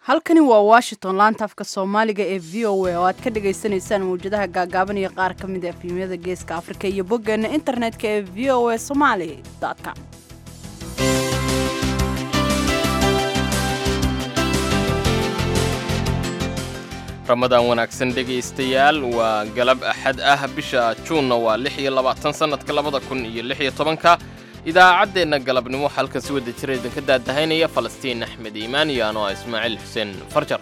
halkani waa washington laanta afka soomaaliga ee v o a oo aad ka dhagaysanaysaan mawjadaha gaagaaban iyo qaar ka mid a efimyada geeska afrika iyo boggeena internetka ee v o a somali com ramadaan wanaagsan dhegaystayaal waa galab axad ah bisha juunna waa lix iyo labaatan sannadka labada kun iyo lix iyo tobanka idaacaddeenna galabnimo halkan si wada jira idinka daadahaynaya falastiin axmed iimaan iyo anoo ah ismaaciil xuseen farjar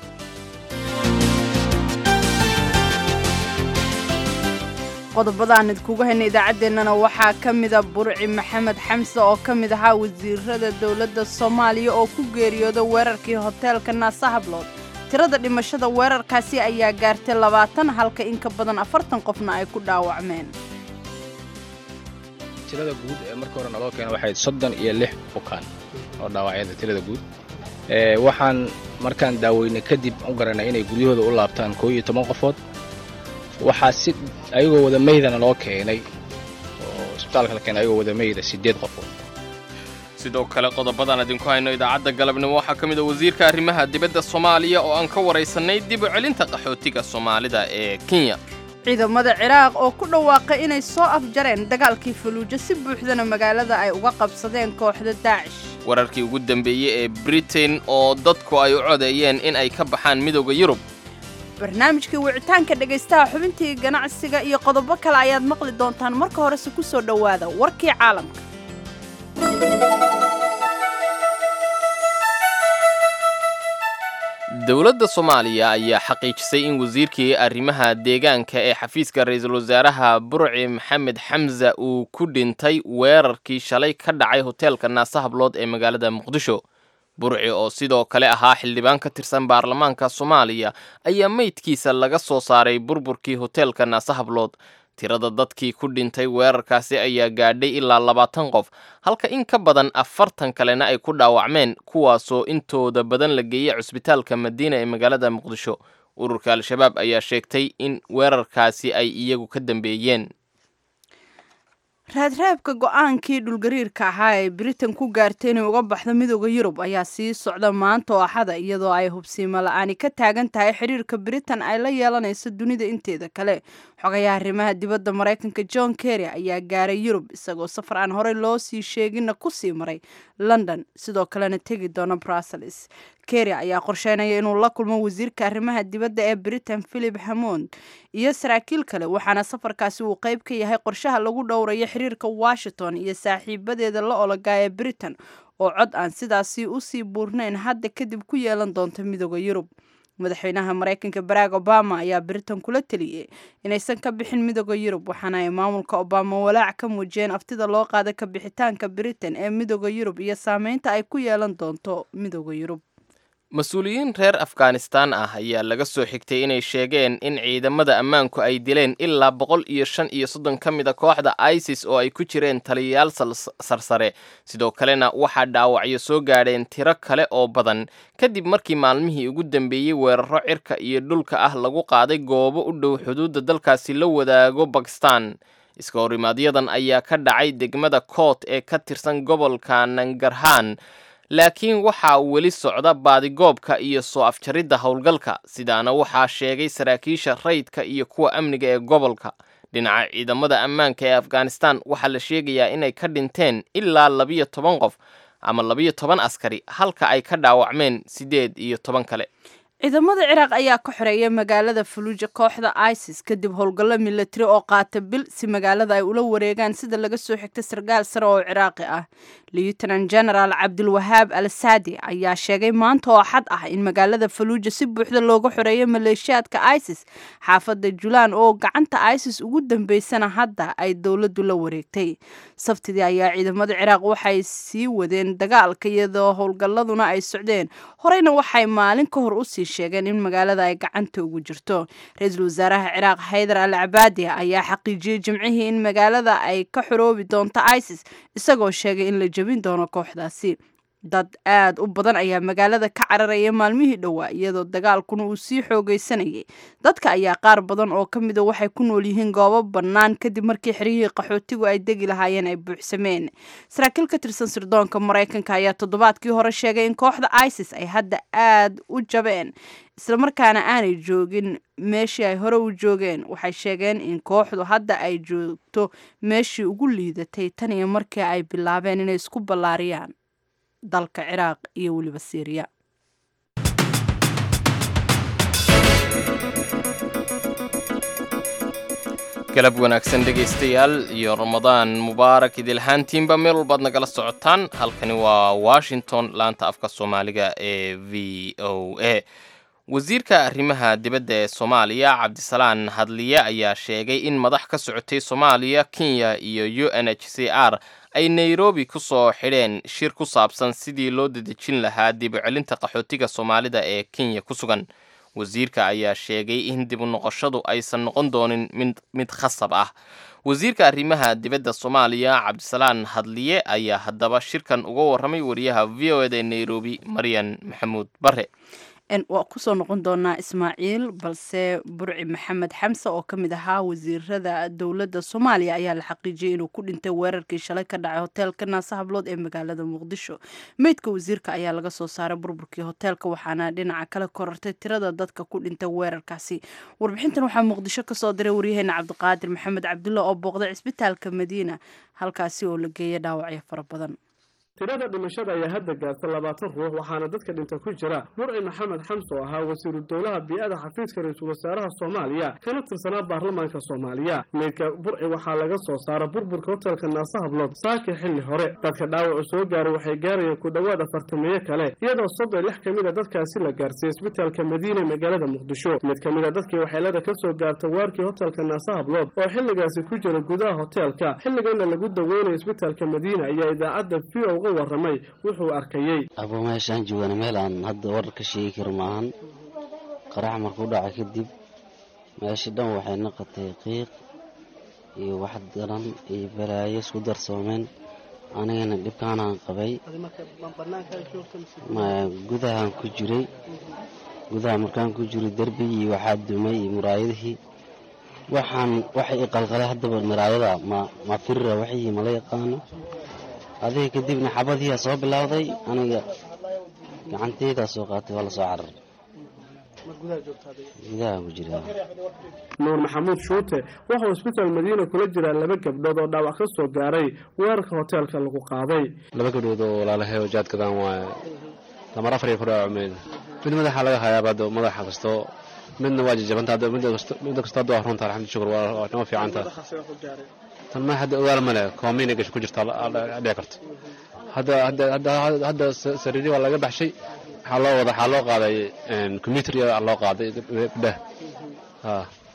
qodobada aan idkugu hayna idaacaddeenana waxaa ka mida burci maxamed xamse oo ka mid ahaa wasiirada dowladda soomaaliya oo ku geeriyooda weerarkii hoteelka naasa hablood tirada dhimashada weerarkaasi ayaa gaartay labaatan halka in ka badan afartan qofna ay ku dhaawacmeen tirada guud ee marka hore naloo keena waxay soddon iyo lix bukaan oo dhaawacyada tirada guud waxaan markaan daaweynay kadib u garanay inay guryahooda u laabtaan koo iyo toban qofood waxaa si ayagoo wada meydana loo keenay oo isbitaalka la keenay ayagoo wada meyda siddeed qofood sidoo kale qodobadaan idinku hayno idaacadda galabnimo waxaa ka mid a wasiirka arrimaha dibadda soomaaliya oo aan ka waraysannay dib u celinta qaxootiga soomaalida ee kenya ciidamada ciraaq oo ku dhawaaqay inay soo afjareen dagaalkii faluujo si buuxdana magaalada ay uga qabsadeen kooxda daacish wararkii ugu dambeeyey ee britain oo dadku ay u codeeyeen in ay ka baxaan midooda yurub barnaamijkii wicitaanka dhegaystaha xubintii ganacsiga iyo qodobo kale ayaad maqli doontaan marka horese ku soo dhowaada warkii caalamka dowladda soomaaliya ayaa xaqiijisay in wasiirkii arrimaha deegaanka ee xafiiska ra-iisul wasaaraha burci maxamed xamsa uu ku dhintay weerarkii shalay ka dhacay hoteelka naasa hablood ee magaalada muqdisho burci oo sidoo kale ahaa xildhibaan ka tirsan baarlamaanka soomaaliya ayaa meydkiisa laga soo saaray burburkii hoteelka naasa hablood tirada dadkii ku dhintay weerarkaasi ayaa gaadhay ilaa labaatan qof halka in ka badan afartan kalena ay ku dhaawacmeen kuwaasoo intooda badan la geeyey cusbitaalka madiina ee magaalada muqdisho ururka al-shabaab ayaa sheegtay in weerarkaasi ay iyagu ka dambeeyeen raadreebka go-aankii dhulgariirka ahaa ee britain ku gaartay inay uga baxdo midooda yurub ayaa sii socda maanta oo axada iyadoo ay hubsiimo la-aani ka taagan tahay xiriirka britain ay la yeelanayso dunida inteeda kale xogayaha arrimaha dibadda maraykanka john kerry ayaa gaaray yurub isagoo safar aan horey loo sii sheeginna kusii maray london sidoo kalena tegi doona brussels kerry ayaa qorsheynaya inuu la kulmo wasiirka arrimaha dibadda ee britain philip hamond iyo saraakiil kale waxaana safarkaasi uu qayb ka yahay qorshaha lagu dhowrayo xiriirka washington iyo saaxiibadeeda la ologaa ee britain oo cod aan sidaasi usii buurnayn hadda kadib ku yeelan doonta midooda yurub madaxweynaha maraykanka barack obama ayaa britain kula teliyey inaysan ka bixin midooda yurub waxaana ay maamulka obama walaac ka muujiyeen aftida loo qaada ka bixitaanka britain ee midooda yurub iyo saameynta ay ku yeelan doonto midooda yurub mas-uuliyiin reer afghanistaan ah ayaa laga soo xigtay inay sheegeen in ciidamada ammaanku ay dileen ilaa boqol iyo shan iyo soddon ka mid a kooxda isis oo ay ku jireen taliyayaal sarsare sidoo kalena waxaa dhaawacyo soo gaadheen tiro kale oo badan kadib markii maalmihii ugu dambeeyey weeraro cirka iyo dhulka ah lagu qaaday goobo u dhow xuduudda dalkaasi la wadaago bakistan iska horimaaadyadan ayaa ka dhacay degmada koot ee ka tirsan gobolka nangarhaan laakiin waxaa weli socda baadigoobka iyo soo afjaridda howlgalka sidaana waxaa sheegay saraakiisha rayidka iyo kuwa amniga ee gobolka dhinaca ciidamada ammaanka ee afghanistan waxaa la sheegayaa inay ka dhinteen ilaa labiyo toban qof ama labiyo toban askari halka ay ka dhaawacmeen siddeed iyo toban kale ciidamada ciraaq ayaa ka xoreeyay magaalada faluuja kooxda isis kadib howlgallo milatari oo qaata bil si magaalada ay ula wareegaan sida laga soo xigtay sarkaal sare oo ciraaqi ah lieutenant general cabdulwahaab al saadi ayaa sheegay maanta oo xad ah in magaalada faluuja si buuxda looga xoreeyay maleeshiyaadka isis xaafadda julaan oo gacanta isis ugu dambeysana hadda ay dowladdu la wareegtay sabtidii ayaa ciidamada ciraaq waxay sii wadeen dagaalka iyadoo howlgalladuna ay socdeen horeyna waxay maalin ka hor usii sheegeen in magaalada ay gacanta ugu jirto ra-iisul wasaaraha ciraaq haydar al cabaadi ayaa xaqiijiyey jimcihii in magaalada ay ka xoroobi doonto isis isagoo sheegay in la jebin doono kooxdaasi dad aad u badan ayaa magaalada ka cararaya maalmihii dhowaa iyadoo dagaalkuna uu sii xoogaysanayay dadka ayaa qaar badan oo ka mida waxay ku nool yihiin goobo bannaan kadib markii xeryihii qaxootigu ay degi lahaayeen ay buuxsameen saraakiil ka tirsan sirdoonka maraykanka ayaa toddobaadkii hore sheegay in kooxda isis ay hadda aad u jabeen islamarkaana aanay joogin meeshii ay hore u joogeen waxay sheegeen in kooxdu hadda ay joogto meeshii ugu liidatay tan iyo markii ay bilaabeen inay isku ballaariyaan dalka ciraaq iyo weliba syriya galab wanaagsan dhegaystayaal iyo ramadaan mubaarak idilhaantiinba meel walbaad nagala socotaan halkani waa washington laanta afka soomaaliga ee v o a wasiirka arrimaha dibadda ee soomaaliya cabdisalaan hadliye ayaa sheegay in madax ka socotay soomaaliya kenya iyo u n h c r ay nairobi ku soo xidheen shir ku saabsan sidii loo dadejin lahaa dib u celinta qaxootiga soomaalida ee kenya ku sugan wasiirka ayaa sheegay in dib u noqoshadu aysan noqon doonin mid khasab ah wasiirka arrimaha dibadda soomaaliya cabdisalaan hadliye ayaa haddaba shirkan uga warramay wariyaha v o eda ee nairobi maryan maxamuud bare waa kusoo noqon doonaa ismaaciil balse burci maxamed xamse oo ka mid ahaa wasiirada dowladda soomaaliya ayaa la xaqiijiyey inuu ku dhintay weerarkii shalay ka dhacay hoteelka naase hablood ee magaalada muqdisho meydka wasiirka ayaa laga soo saaray burburkii hoteelka waxaana dhinaca kale korartay tirada dadka ku dhintay weerarkaasi warbixintan waxaa muqdisho kasoo diray waryaheena cabdiqaadir maxamed cabdulla oo booqday cisbitaalka madiina halkaasi oo la geeyay dhaawacyo fara badan tirada dhimashada ayaa hadda gaarta labaatan ruux waxaana dadka dhinta ku jira burci maxamed xamse oo ahaa wasiiru dowlaha bii-ada xafiiska ra-iisul wasaaraha soomaaliya kana tirsanaa baarlamaanka soomaaliya meydka burci waxaa laga soo saara burburka hotelka naase hablood saaki xilli hore dadka dhaawacu soo gaaray waxay gaarayeen ku dhowaad afartameeye kale iyadoo soddon lix ka mid a dadkaasi la gaarsiiyey isbitaalka madiina ee magaalada muqdisho mid ka mid a dadkii waxeelada ka soo gaarta waarkii hotelka naase hablood oo xilligaasi ku jira gudaha hoteelka xilligana lagu daweynayo isbitaalka madiina ayaa idaacadda v o waramay wuxuu arkayey abo meeshaan joogana meel aan hadda warar ka sheegi karo maahan qarax markuu dhaca kadib meesha dhan waxay naqatay qiiq iyo wax daran iyo balaayo isku darsoomeen anigana dhibkaanaan qabay gudahaan ku jiray gudaha markaan ku jiray derbigii waxaa dumay iyo muraayadihii waxaan waxay iqalqalay haddaba muraayada ma ma firira waxii mala yaqaano adiga kadibna xabadiiaa soo bilowday aniga gacanteydaa soo qaatay waa la soo cararay gudaha ku jira nuur maxamuud shuute waxauu isbitaal madiina kula jiraa laba gabdhood oo dhaawac ka soo gaaray weerarka hoteelka lagu qaaday laba gabdhood oo walaalahay oo jaadkadaan waaye lamar afar iyo kudhaawacmeen mid madaxa laga hayaaba hadda madaxa kasto midna waa jajabanta hadda midda kasto hadda waa runta alxamdu shukur waa noo fiicanta tan ma hadda ogaal male koomiina gasho ku jirta dhici karto hadda hadda hadda hadda sariiri waa laga baxshay waxaa loo wada waxaa loo qaaday computer loo qaaday gabdhaha ha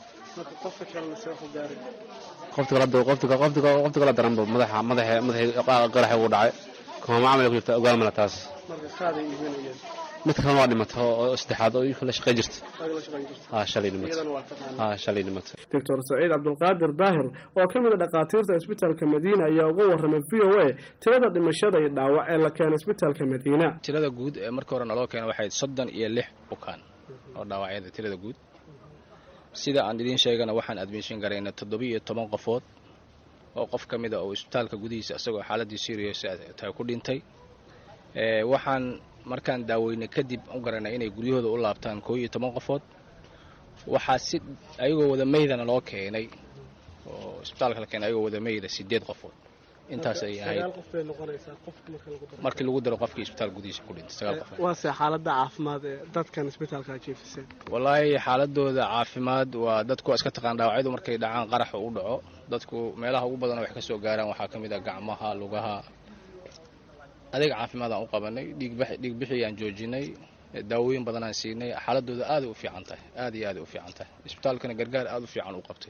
qofta kale qofta qofta qofta kale daranba madaxa madaxa madaxa qaraxa uu dhacay kooma camal ku jirta ogaal male taas mid kalena waa dhimata oo saddexaad oo kala shaqey jirta ha shalay dhimata ha shalay dhimata doctor saciid cabdulqaadir daahir oo ka mid a dhakhaatiirta isbitaalka madiina ayaa uga warramay v o a tirada dhimashada iyo dhaawac ee la keenay isbitaalka madiina tirada guud ee markii hore naloo keenay waxay soddon iyo lix bukaan oo dhaawacyada tirada guud sida aan idiin sheegana waxaan admishin garayna toddoba iyo toban qofood oo qof ka mid a oo isbitaalka gudihiisa isagoo xaaladii serious tahay ku dhintay waxaan markaan daaweynay kadib u garanay inay guryahooda u laabtaan koo iyo toban qofood waxaa si ayagoo wada meydana loo keenay oo isbitaalka la keenay ayagoo wada meyda sideed qofood intaas ay ahayd markii lagu daro qofkii isbitaal gudihiisa ku dhintay sagaal qofood waase xaalada caafimaad ee dadkan isbitaalka jiifiseen wallaahi xaaladooda caafimaad waa dadku waa iska taqaan dhaawacyadu markay dhacaan qaraxa u dhaco dadku meelaha ugu badan wax ka soo gaaraan waxaa ka mid ah gacmaha lugaha adeega caafimaadaan u qabanay dhiigbixii aan joojinay daawooyin badanaan siinay xaaladooda aaday u fiican tahay aad iyo aaday u fiican tahay isbitaalkana gargaar aada u fiican u qabtay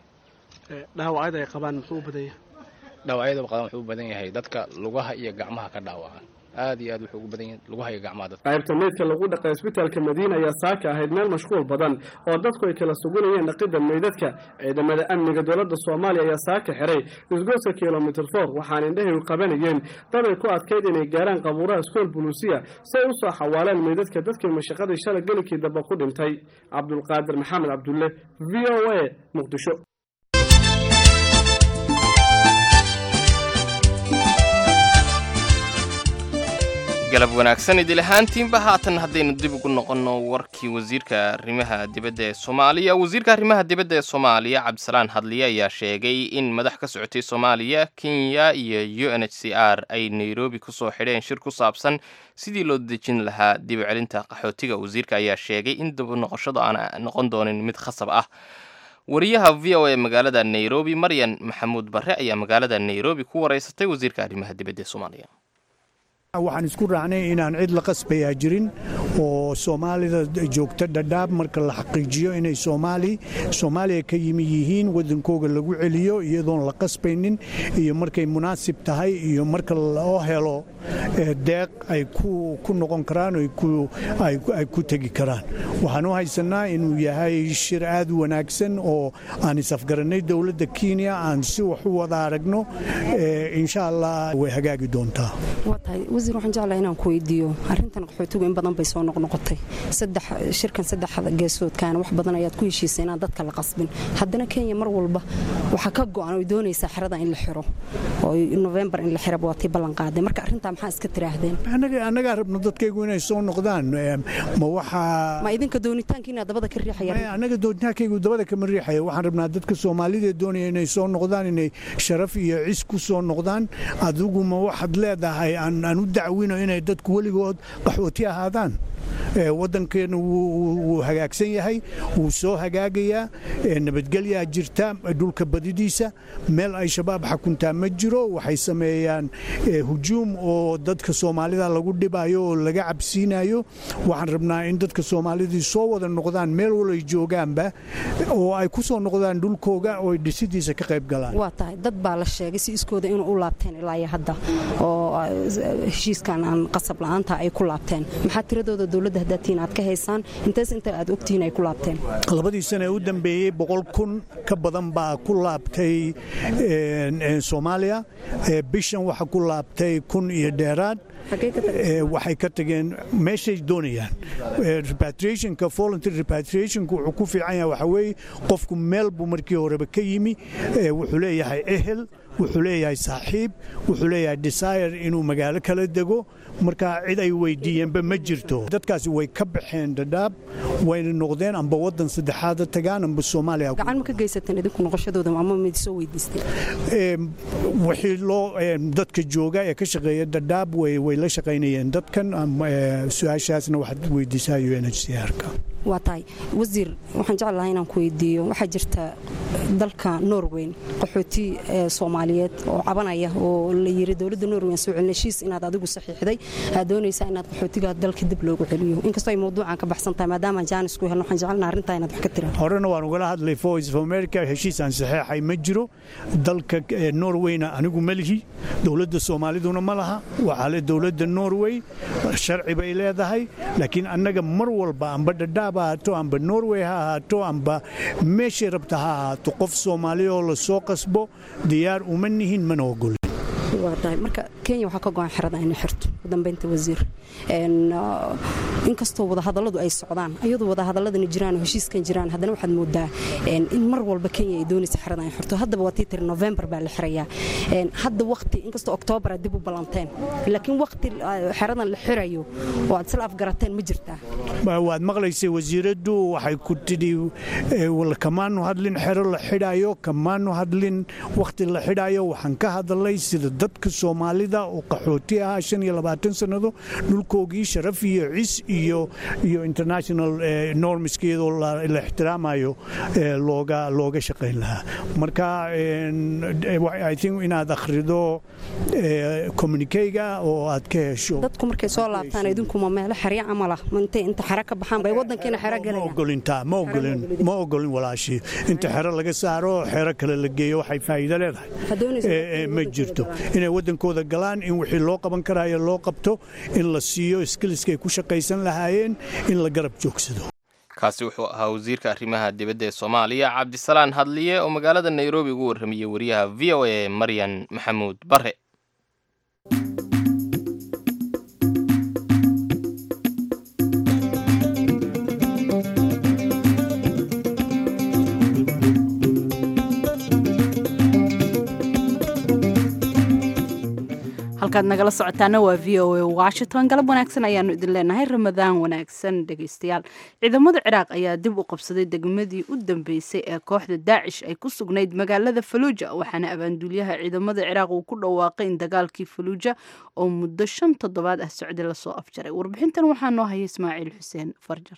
dhaawacyada ay qabaan muxuu u badan yahay dhaawacyada qaban wuxuu u badan yahay dadka lugaha iyo gacmaha ka dhaawacan aad iyo aad wuxuu ugu badan yahay lagu hayo gacmaha dadka qaybta meydka lagu dhaqay isbitaalka madiina ayaa saaka ahayd meel mashquul badan oo dadku ay kala sugunayeen dhaqidda meydadka ciidamada amniga dowladda soomaaliya ayaa saaka xiray isgoyska kilomitr for waxaana indhahay qabanayeen dad ay ku adkayd inay gaaraan qabuuraha iskool buluusiya si ay u soo xawaaleen meydadka dadkii mashaqadii shalay gelikii dambe ku dhintay cabdulqaadir maxamed cabdulle v o a muqdisho galab wanaagsan idil ahaantiinba haatan haddaynu dib ugu noqonno warkii wasiirka arrimaha dibadda ee soomaaliya wasiirka arrimaha dibadda ee soomaaliya cabdisalaan hadliye ayaa sheegay in madax ka socotay soomaaliya kenya iyo u n h c r ay nairobi kusoo xidheen shir ku saabsan sidii loo dejin lahaa dib u celinta qaxootiga wasiirka ayaa sheegay in dib u noqoshadu aan noqon doonin mid khasab ah wariyaha v o a magaalada nairobi maryan maxamuud barre ayaa magaalada nairobi ku wareysatay wasiirka arrimaha dibadda ee soomaaliya waxaan isku raacnay inaan cid la qasbayaa jirin oo soomaalida joogta dhadhaab marka la xaqiijiyo inay soomaali soomaaliya ka yimi yihiin wadankooga lagu celiyo iyadoon la qasbaynin iyo markay munaasib tahay iyo marka loo helo deeq ay ku noqon karaan ay ku tegi karaan waxaan u haysanaa inuu yahay shir aad u wanaagsan oo aan isafgarannay dowladda kenya aan si wax u wada aragno insha allah way hagaagi doontaa wasiir waxaan jeclaha inaan ku weydiiyo arrintan qaxootigu in badan bay soo noqnoqotay shirkan saddexda geesoodkaana wax badan ayaad ku heshiisay inaan dadka la qasbin haddana kenya mar walba waxaa ka go'an oy doonaysaa xerada in la xiro oo novembar in la xiraba waa tii ballan qaaday marka arrintaa maxaa iska tiraahdeen annagaa rabno dadkaygu inay soo noqdaan ma waxaa ma idinka doonitaankiina dabada ka riixaya annaga doonitaankaygu dabada kama riixaya waxaan rabnaa dadka soomaalida doonaya inay soo noqdaan inay sharaf iyo cis ku soo noqdaan adiguma waxaad leedahay aan u dacwino inay dadku weligood qaxooti ahaadaan waddankeena wuu hagaagsan yahay wuu soo hagaagayaa nabadgelyaa jirta dhulka badidiisa meel ay shabaab xakuntaa ma jiro waxay sameeyaan hujuum oo dadka soomaalida lagu dhibayo oo laga cabsiinayo waxaan rabnaa in dadka soomaalidii soo wada noqdaan meel walay joogaanba oo ay ku soo noqdaan dhulkooga oo dhisidiisa ka qayb galaan waa tahay dad baa la sheegay si iskooda inuu u laabteen ilaa iyo hadda oo heshiiskan aan qasab la'aanta ay ku laabteen maxaa tiradooda dowladda hadaatiin aad ka haysaan intees inta aad ogtihiin ay ku laabteen labadii sane u dambeeyey boqol kun ka badan baa ku laabtay soomaaliya bishan waxa ku laabtay kun iyo dheeraad waxay ka tageen meeshay doonayaan repatriationka voluntary repatriationka wuxuu ku fiican yahay waxa weeye qofku meel buu markii horeba ka yimi wuxuu leeyahay ehel wuxuu leeyahay saaxiib wuxuu leeyahay desire inuu magaalo kala dego marka cid ay weydiiyeenba ma jirto dadkaasi way ka baxeen dhadhaab wayna noqdeen amba wadan saddexaada tagaan amba soomaaliya gacan ma ka geysateen idinku noqoshadooda ama mid soo weydiisteen wixii loo dadka jooga ee ka shaqeeya dhadhaab way la shaqaynayeen dadkan su-aashaasna waxaad weydiisaa u n h c r-ka waa tahay wasiir waxaan jeclahay inaan ku weydiiyo waxaa jirta dalka norweyn qaxooti soomaaliyeed oo cabanaya oo la yiri dowladda norweyn soo celin heshiis inaad adigu saxiixday aad doonaysaa inaad qaxootiga dalka dib loogu celiyo inkastoo ay mawduucan ka baxsan tahay maadaama jaanis ku helno waxaan jecelnaha arrintaa inaad wax ka tiraan horena waan ugala hadlay voice of america heshiis aan saxeexay ma jiro dalka norweyna anigu ma lihi dowladda soomaaliduna ma laha waxaa le dowladda norway sharci bay leedahay laakiin annaga mar walba amba dhadhaab ha ahaato amba norway ha ahaato amba meeshay rabta ha ahaato qof soomaali oo la soo qasbo diyaar uma nihin mana ogolin waa tahay marka kenya waxaa ka go-an xerada inay xirto ugu dambeynta wasiir inkastoo wadahadalladu ay socdaan iyadoo wadahadaladani jiraan oo heshiiskan jiraan haddana waxaad moodaa in mar walba kenya ay doonaysa xerada inay xirto haddaba waa tii tiri november baa la xirayaa hadda waqti inkastoo oktoobar aad dib u ballanteen laakiin waqti xeradan la xirayo oo aad isla afgarateen ma jirtaa waad maqlaysay wasiiraddu waxay ku tidhi kamaanu hadlin xero la xidhayo kamaanu hadlin wakhti la xidhayo waxaan ka hadalay sida dadka soomaalida oo qaxooti ahaa shan iyo labaatan sannado dhulkoogii sharaf iyo cis iyo iyo international normska iyadoo la ixtiraamayo looga looga shaqayn lahaa marka i think inaad akhrido communikeyga oo aad ka hesho dadku markay soo laabtaan idinkuma meelo xerya camala intay inta xero ka baxaan bay wadankiina xero galayaan ma ogolintaa ma ogolin ma ogolin walaashii inta xero laga saaro xero kale la geeyo waxay faa'iido leedahay ma jirto inay wadankooda galaan in wixii loo qaban karaayo loo qabto in la siiyo skiliskay ku shaqaysan lahaayeen in la garab joogsado kaasi wuxuu ahaa wasiirka arrimaha dibadda ee soomaaliya cabdisalaan hadliye oo magaalada nairobi ugu warramayey wariyaha v o a maryan maxamuud bare halkaad nagala socotaana waa v o a washington galab wanaagsan ayaanu idin leenahay ramadaan wanaagsan dhegaystayaal ciidamada ciraaq ayaa dib u qabsaday degmadii u dambeysay ee kooxda daacish ay ku sugnayd magaalada faluuja waxaana abaanduulyaha ciidamada ciraaq uu ku dhawaaqay in dagaalkii faluuja oo muddo shan toddobaad ah socday lasoo afjaray warbixintan waxaa noo haya ismaaciil xuseen farjar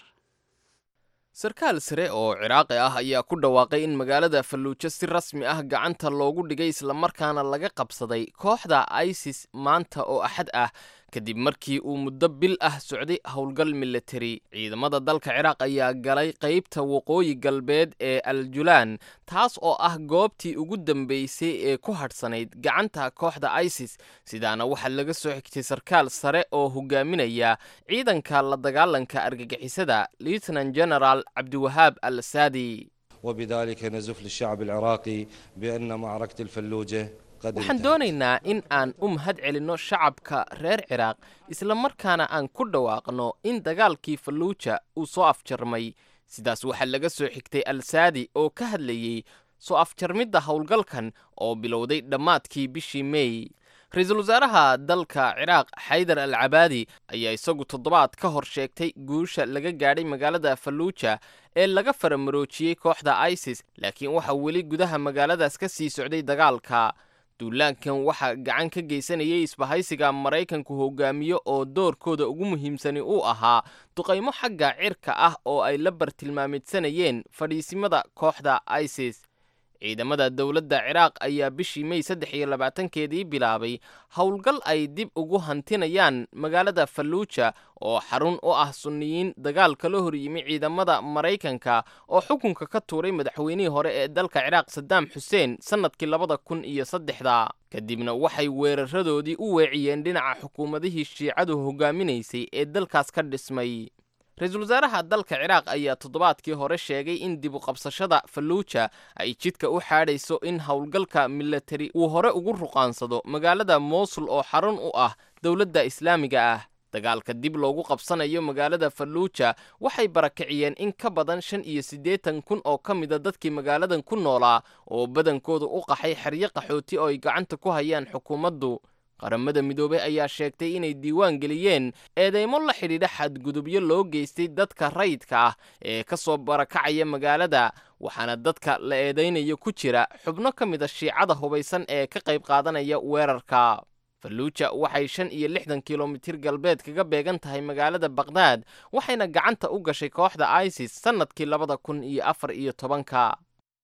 sarkaal sare oo ciraaqi ah ayaa ku dhawaaqay in magaalada falluujo si rasmi ah gacanta loogu dhigay islamarkaana laga qabsaday kooxda isis maanta oo axad ah kadib markii uu muddo bil ah socday howlgal militari ciidamada dalka ciraaq ayaa galay qaybta waqooyi galbeed ee aljulaan taas oo ah goobtii ugu dambeysay ee ku hadhsanayd gacanta kooxda isis sidaana waxaa laga soo xigtay sarkaal sare oo hogaaminaya ciidanka la dagaalanka argagixisada lieutenant general cabdiwahaab al saadi وبذلك نزف للشعب العراقي بأن معركة الفلوجة waxaan doonaynaa in aan u mahad celinno shacabka reer ciraaq isla markaana aan ku dhawaaqno in dagaalkii falluuja uu soo afjarmay sidaas waxaa laga soo xigtay al-saadi oo ka hadlayey soo afjarmidda howlgalkan oo bilowday dhammaadkii bishii mey ra-iisul wasaaraha dalka ciraaq xaydar al cabaadi ayaa isagu toddobaad ka hor sheegtay guusha laga gaadhay magaalada falluuja ee laga faramaroojiyey kooxda isis laakiin waxaa weli gudaha magaaladaas ka sii socday dagaalka duulaankan waxaa gacan ka geysanayay isbahaysiga maraykanku hogaamiyo oo doorkooda ugu muhiimsani uu ahaa duqaymo xagga cirka ah oo ay la bartilmaamidsanayeen fadhiisimada kooxda isis ciidamada dowladda ciraaq ayaa bishii mey saddex iyo labaatankeedii bilaabay howlgal ay dib ugu hantinayaan magaalada falluuja oo xarun u ah sunniyiin dagaal kala hor yimi ciidamada maraykanka oo xukunka ka tuuray madaxweynihii hore ee dalka ciraaq sadaam xuseen sannadkii labada kun iyo saddexda kadibna waxay weeraradoodii u weeciyeen dhinaca xukuumadihii shiicadu hogaaminaysay ee dalkaas ka dhismay ra-iisul wasaaraha dalka ciraaq ayaa toddobaadkii hore sheegay in dib u qabsashada falluuja ay jidka u xaadhayso in howlgalka militari uu hore ugu ruqaansado magaalada moosul oo xarun u ah dowladda islaamiga ah dagaalka dib loogu qabsanayo magaalada falluuja waxay barakiciyeen in ka badan shan iyo siddeetan kun oo ka mida dadkii magaaladan ku noolaa oo badankooda u qaxay xeryo qaxooti oo ay gacanta ku hayaan xukuumaddu qaramada midoobey ayaa sheegtay inay diiwaan geliyeen eedeymo la xidhiidha xadgudubyo loo geystay dadka rayidka ah ee ka soo barakacaya magaalada waxaana dadka la eedaynayo ku jira xubno ka mida shiicada hubaysan ee ka qayb qaadanaya weerarka falluuja waxay shan iyo lixdan kilomitir galbeed kaga beegan tahay magaalada bakhdad waxayna gacanta u gashay kooxda isis sannadkii labada kun iyo afar iyo tobanka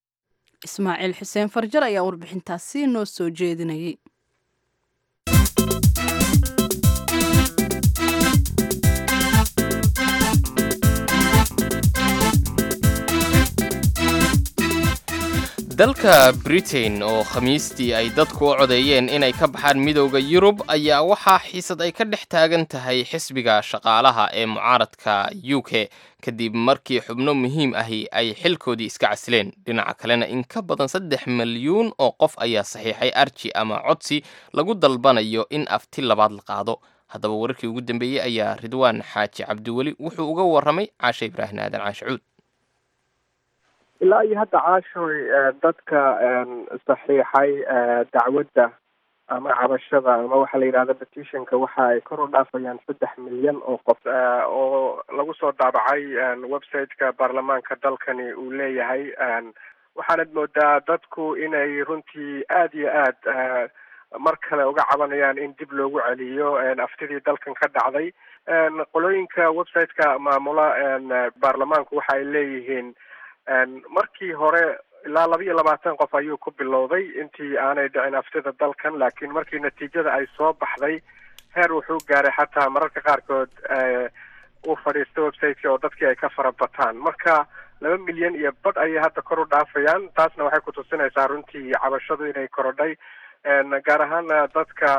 ismaaciil xuseen farjar ayaa warbixintaasi noo soo jeedinayay dalka britain oo khamiistii ay dadku u codeeyeen inay ka baxaan midowda yurub ayaa waxaa xiisad ay ka dhex taagan tahay xisbiga shaqaalaha ee mucaaradka u k kadib markii xubno muhiim ahi ay xilkoodii iska casileen dhinaca kalena in ka badan saddex milyuun oo qof ayaa saxiixay arji ama codsi lagu dalbanayo in afti labaad la qaado haddaba wararkii ugu dambeeyey ayaa ridwaan xaaji cabdiweli wuxuu uga warramay caashe ibraahim aadan caashe cuud ilaa iyo hadda caashoy dadka saxiixay dacwadda ama cabashada ama waxaa la yidhahda petitionka waxa ay kor u dhaafayaan saddex milyan oo qof oo lagu soo daabacay website-ka baarlamaanka dalkani uu leeyahay waxaanad moodaa dadku inay runtii aada iyo aad mar kale uga cabanayaan in dib loogu celiyo aftidii dalkan ka dhacday qolooyinka website-ka maamula baarlamaanku waxa ay leeyihiin markii hore ilaa laba iyo labaatan qof ayuu ku bilowday intii aanay dhicin aftida dalkan laakiin markii natiijada ay soo baxday heer wuxuu gaaray xataa mararka qaarkood uu fadhiisto websiteki oo dadkii ay ka farabataan marka laba milyan iyo badh ayay hadda kor u dhaafayaan taasna waxay kutusinaysaa runtii cabashadu inay korodhay gaar ahaana dadka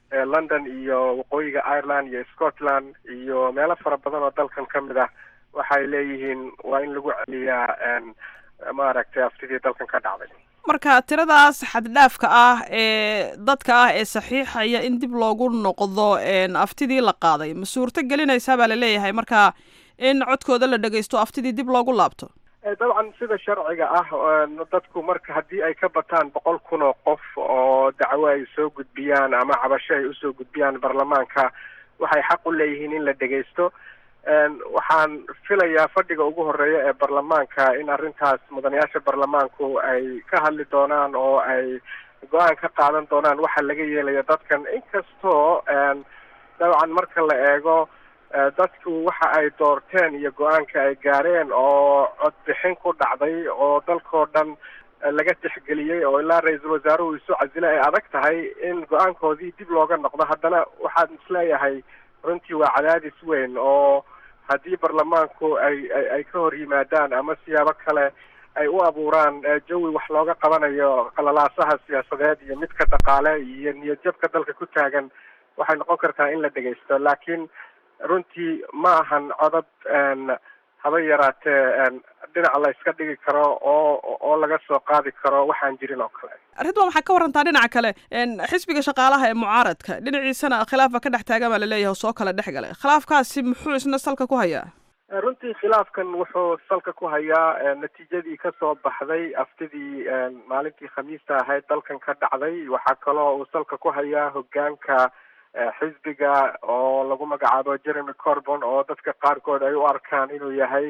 london iyo waqooyiga ireland iyo scotland iyo meelo fara badan oo dalkan ka mid ah waxay leeyihiin waa in lagu celiyaa maaragtay aftidii dalkan ka dhacday marka tiradaas xaddhaafka ah ee dadka ah ee saxiixaya in dib loogu noqdo aftidii la qaaday ma suurto gelinaysaa baa laleeyahay marka in codkooda la dhagaysto aftidii dib loogu laabto dabcan sida sharciga ah dadku marka haddii ay ka bataan boqol kun oo qof oo dacwo ay soo gudbiyaan ama cabasho ay usoo gudbiyaan baarlamaanka waxay xaq u leeyihiin in la dhegaysto waxaan filayaa fadhiga ugu horeeya ee baarlamaanka in arrintaas mudanayaasha baarlamaanku ay ka hadli doonaan oo ay go-aan ka qaadan doonaan waxa laga yeelaya dadkan inkastoo dabcan marka la eego dadku waxa ay doorteen iyo go-aanka ay gaareen oo codbixin ku dhacday oo dalkoo dhan laga tixgeliyey oo ilaa ra-iisul wasaaruhu isu casile ay adag tahay in go-aankoodii dib looga noqdo haddana waxaan isleeyahay runtii waa cadaadis weyn oo haddii baarlamaanku ay ay ka hor yimaadaan ama siyaabo kale ay u abuuraan jawi wax looga qabanayo qalalaasaha siyaasadeed iyo midka dhaqaale iyo niyadjabka dalka ku taagan waxay noqon kartaa in la dhegaysto laakiin runtii ma ahan codad haba yaraatee dhinac la iska dhigi karo oo oo laga soo qaadi karo waxaan jirin oo kale ridwan waxaa ka warantaa dhinaca kale xisbiga shaqaalaha ee mucaaradka dhinaciisana khilaafa ka dhex taagan baa laleeyahay oo soo kala dhex galay khilaafkaasi muxuu isna salka ku hayaa runtii khilaafkan wuxuu salka ku hayaa natiijadii kasoo baxday aftidii maalintii khamiista ahayd dalkan ka dhacday waxaa kaloo uu salka ku hayaa hogaanka xisbiga oo lagu magacaabo jeremy corbon oo dadka qaarkood ay u arkaan inuu yahay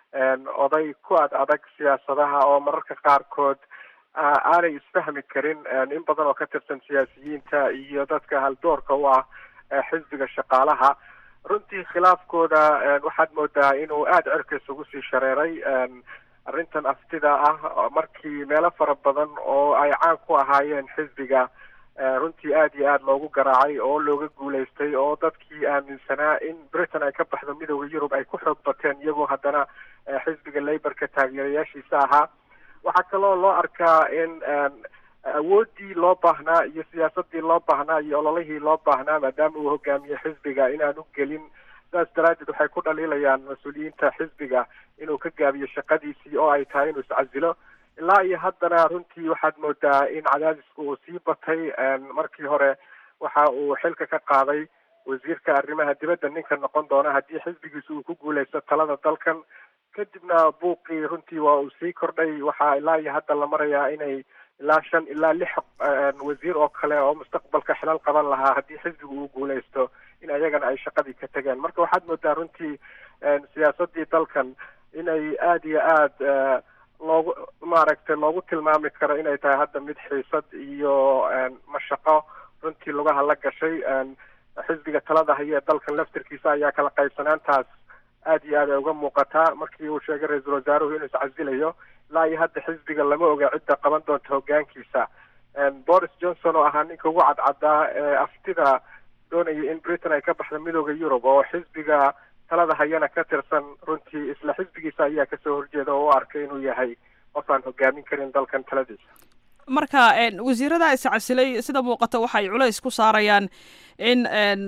oday ku ad adag siyaasadaha oo mararka qaarkood aanay isfahmi karin in badan oo ka tirsan siyaasiyiinta iyo dadka haldoorka u ah xisbiga shaqaalaha runtii khilaafkooda waxaad moodaa inuu aada cirka isugu sii shareeray arrintan aftida ah markii meelo fara badan oo ay caan ku ahaayeen xisbiga runtii aada iyo aada loogu garaacay oo looga guulaystay oo dadkii aaminsanaa in britain ay ka baxdo midooda yurub ay ku xoog bateen iyagoo haddana xisbiga laborka taageerayaashiisa ahaa waxaa kaloo loo arkaa in awooddii loo baahnaa iyo siyaasadii loo baahnaa iyo ololihii loo baahnaa maadaama uu hogaamiye xisbiga inaanu gelin saas daraaddeed waxay ku dhaliilayaan mas-uuliyiinta xisbiga inuu ka gaabiyo shaqadiisii oo ay tahay inuu iscasilo ilaa iyo haddana runtii waxaad moodaa in cadaadisku uu sii batay markii hore waxa uu xilka ka qaaday wasiirka arrimaha dibadda ninka noqon doona haddii xisbigiisu uu ku guuleysto talada dalkan kadibna buuqii runtii waa uu sii kordhay waxaa ilaa iyo hadda la marayaa inay ilaa shan ilaa lix wasiir oo kale oo mustaqbalka xilal qaban lahaa haddii xisbigu uu guuleysto in ayagana ay shaqadii ka tegeen marka waxaad moodaa runtii siyaasadii dalkan inay aada iyo aada loogu maaragtay loogu tilmaami karo inay tahay hadda mid xiisad iyo mashaqo runtii lugaha la gashay xisbiga talada haya ee dalkan laftirkiisa ayaa kala qaybsanaantaas aada iyo aad ay uga muuqataa markii uu sheegay ra-iisul wasaaruhu inuu iscasilayo ilaa iyo hadda xisbiga lama oga cidda qaban doonta hogaankiisa boris johnson oo ahaa ninka ugu cadcadaa ee aftida doonaya in britain ay ka baxdo midooda yurub oo xisbiga talada hayana ka tirsan runtii isla xisbigiisa ayaa kasoo horjeeda oo u arkay inuu yahay qof aan hogaamin karin dalkan taladiisa marka wasiirada iscasilay sida muuqata waxay culays ku saarayaan in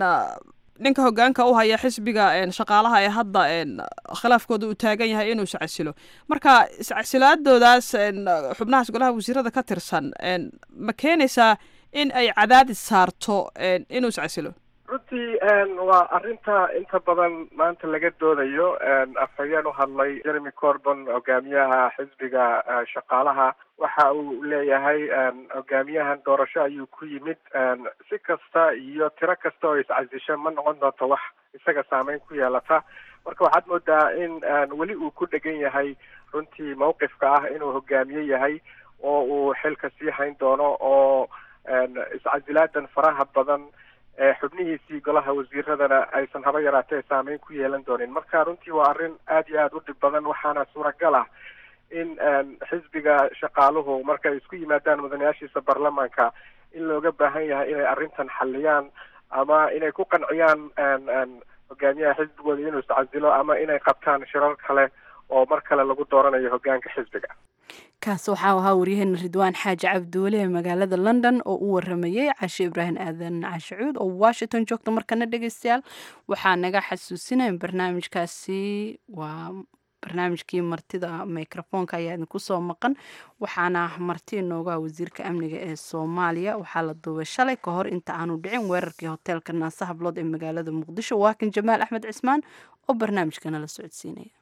ninka hogaanka u haya xisbiga shaqaalaha ee hadda khilaafkooda uu taagan yahay inuu iscasilo marka iscasilaadoodaas xubnahaas golaha wasiirada ka tirsan ma keenaysaa in ay cadaadis saarto inuu iscasilo runtii waa arrinta inta badan maanta laga doodayo afhayeen u hadlay jeremy corbon hogaamiyaha xisbiga shaqaalaha waxa uu leeyahay hogaamiyahan doorasho ayuu ku yimid si kasta iyo tiro kasta oo iscasisho ma noqon doonto wax isaga saameyn ku yeelata marka waxaad moodaa in weli uu ku dhegan yahay runtii mawqifka ah inuu hogaamiye yahay oo uu xilka sii hayn doono oo iscasilaadan faraha badan xubnihiisii golaha wasiiradana aysan haba yaraatee saameyn ku yeelan doonin marka runtii waa arrin aada iyo aada u dhib badan waxaana suuragal ah in xisbiga shaqaaluhu markay isku yimaadaan mudanayaashiisa baarlamaanka in looga baahan yahay inay arrintan xaliyaan ama inay ku qanciyaan hogaamiyaha xisbigooda inuu iscasilo ama inay qabtaan shirar kale oo mar kale lagu dooranayo hogaanka xisbiga kaas waxaa ahaa waryaheena ridwaan xaaji cabdiweli ee magaalada london oo u waramayey cashe ibraahim aadan cashicuud oo washington joogta markana dhegeystayaal waxaa naga xasuusinaya barnaamijkaasi waa barnaamijkii martida microfoonka ayaa idinku soo maqan waxaana marti inooga wasiirka amniga ee soomaaliya waxaa la duubay shalay ka hor inta aanu dhicin weerarkii hoteelka naasa hablood ee magaalada muqdisho waakan jamaal axmed cismaan oo barnaamijkana la socodsiinaya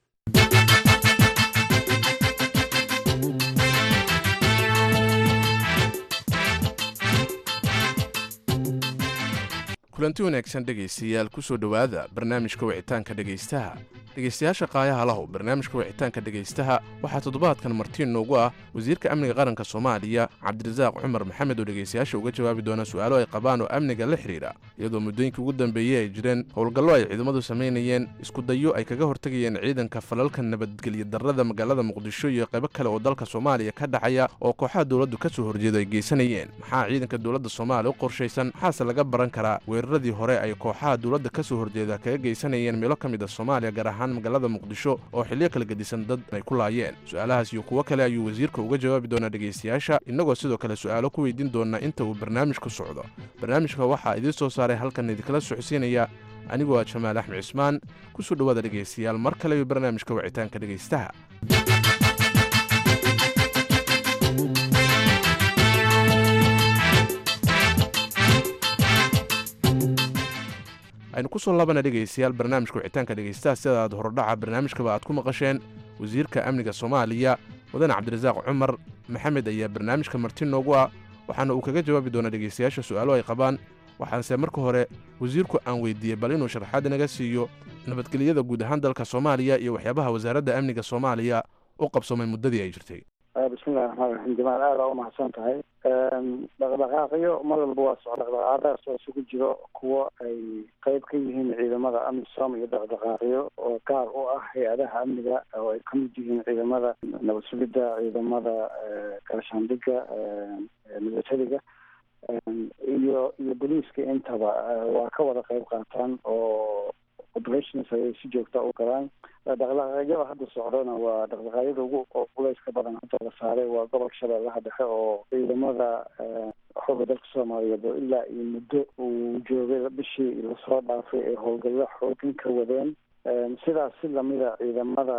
kulanti wanaagsan dhegaystayaal kusoo dhowaada barnaamijka wicitaanka dhegaystaha dhegaystayaasha qaayaha lahu barnaamijka wicitaanka dhegaystaha waxaa toddobaadkan martiin noogu ah wasiirka amniga qaranka soomaaliya cabdirasaaq cumar maxamed oo dhegaystayaasha uga jawaabi doona su'aalo ay qabaan oo amniga la xidhiidha iyadoo muddooyinkii ugu dambeeyey ay jireen howlgallo ay ciidamadu samaynayeen iskudayo ay kaga hortegayeen ciidanka falalka nabadgelya darrada magaalada muqdisho iyo qaybo kale oo dalka soomaaliya ka dhacaya oo kooxaha dowladdu ka soo horjeeda ay geysanayeen maxaa ciidanka dowladda soomaaliya u qorshaysan maxaase laga baran karaa weeraradii hore ay kooxaha dowladda ka soo horjeeda kaga geysanayeen meelo ka mid a soomaaliya gaar ahaan magaalada muqdisho oo xilliyo kala gedisan dad ay ku laayeen su-aalahaas iyo kuwo kale ayuu wasiirka uga jawaabi doonaa dhegaystayaasha innagoo sidoo kale su'aalo ku weydiin doona inta uu barnaamijku socdo barnaamijka waxaa idiin soo saaray halkan idinkala socodsiinaya anigoo ah jamaal axmed cismaan kusoo dhowaada dhegaystayaal mar kale iyo barnaamijka wicitaanka dhegaystaha aynu ku soo labana dhegaystayaal barnaamijka wicitaanka dhegaystaha sida aad horodhaca barnaamijkaba aad ku maqasheen wasiirka amniga soomaaliya mudane cabdirasaaq cumar maxamed ayaa barnaamijka marti noogu ah waxaana uu kaga jawaabi doonaa dhegaystayaasha su'aalo ay qabaan waxaanse marka hore wasiirku aan weydiiyey bal inuu sharaxaad naga siiyo nabadgelyada guud ahaan dalka soomaaliya iyo waxyaabaha wasaaradda amniga soomaaliya u qabsoomay muddadii ay jirtay bismillahi raxmaan raxiim jamaal aad aa umahadsan tahay dhaqdhaqaaqyo mar walba waa socda dhaqdhaqaaqadaas oo isugu jiro kuwo ay qeyb ka yihiin ciidamada amisom iyo dhaqdhaqaaqyo oo gaar u ah hay-adaha amniga oo ay ka mid yihiin ciidamada nabad sugidda ciidamada gaashaandhiga milatariga iyo iyo boliiska intaba waa ka wada qeyb qaataan oo operations ayay si joogta u galaan dhaqdhaqaaqyada hadda socdona waa dhaqdhaqaaqyada ugu culeyska badan hadda la saaray waa gobolka shabeellaha dhexe oo ciidamada xooga dalka soomaaliyeed oo ilaa iyo muddo uu joogay bishii lasoo dhaafay ee howlgallo xoogin ka wadeen sidaas si lamida ciidamada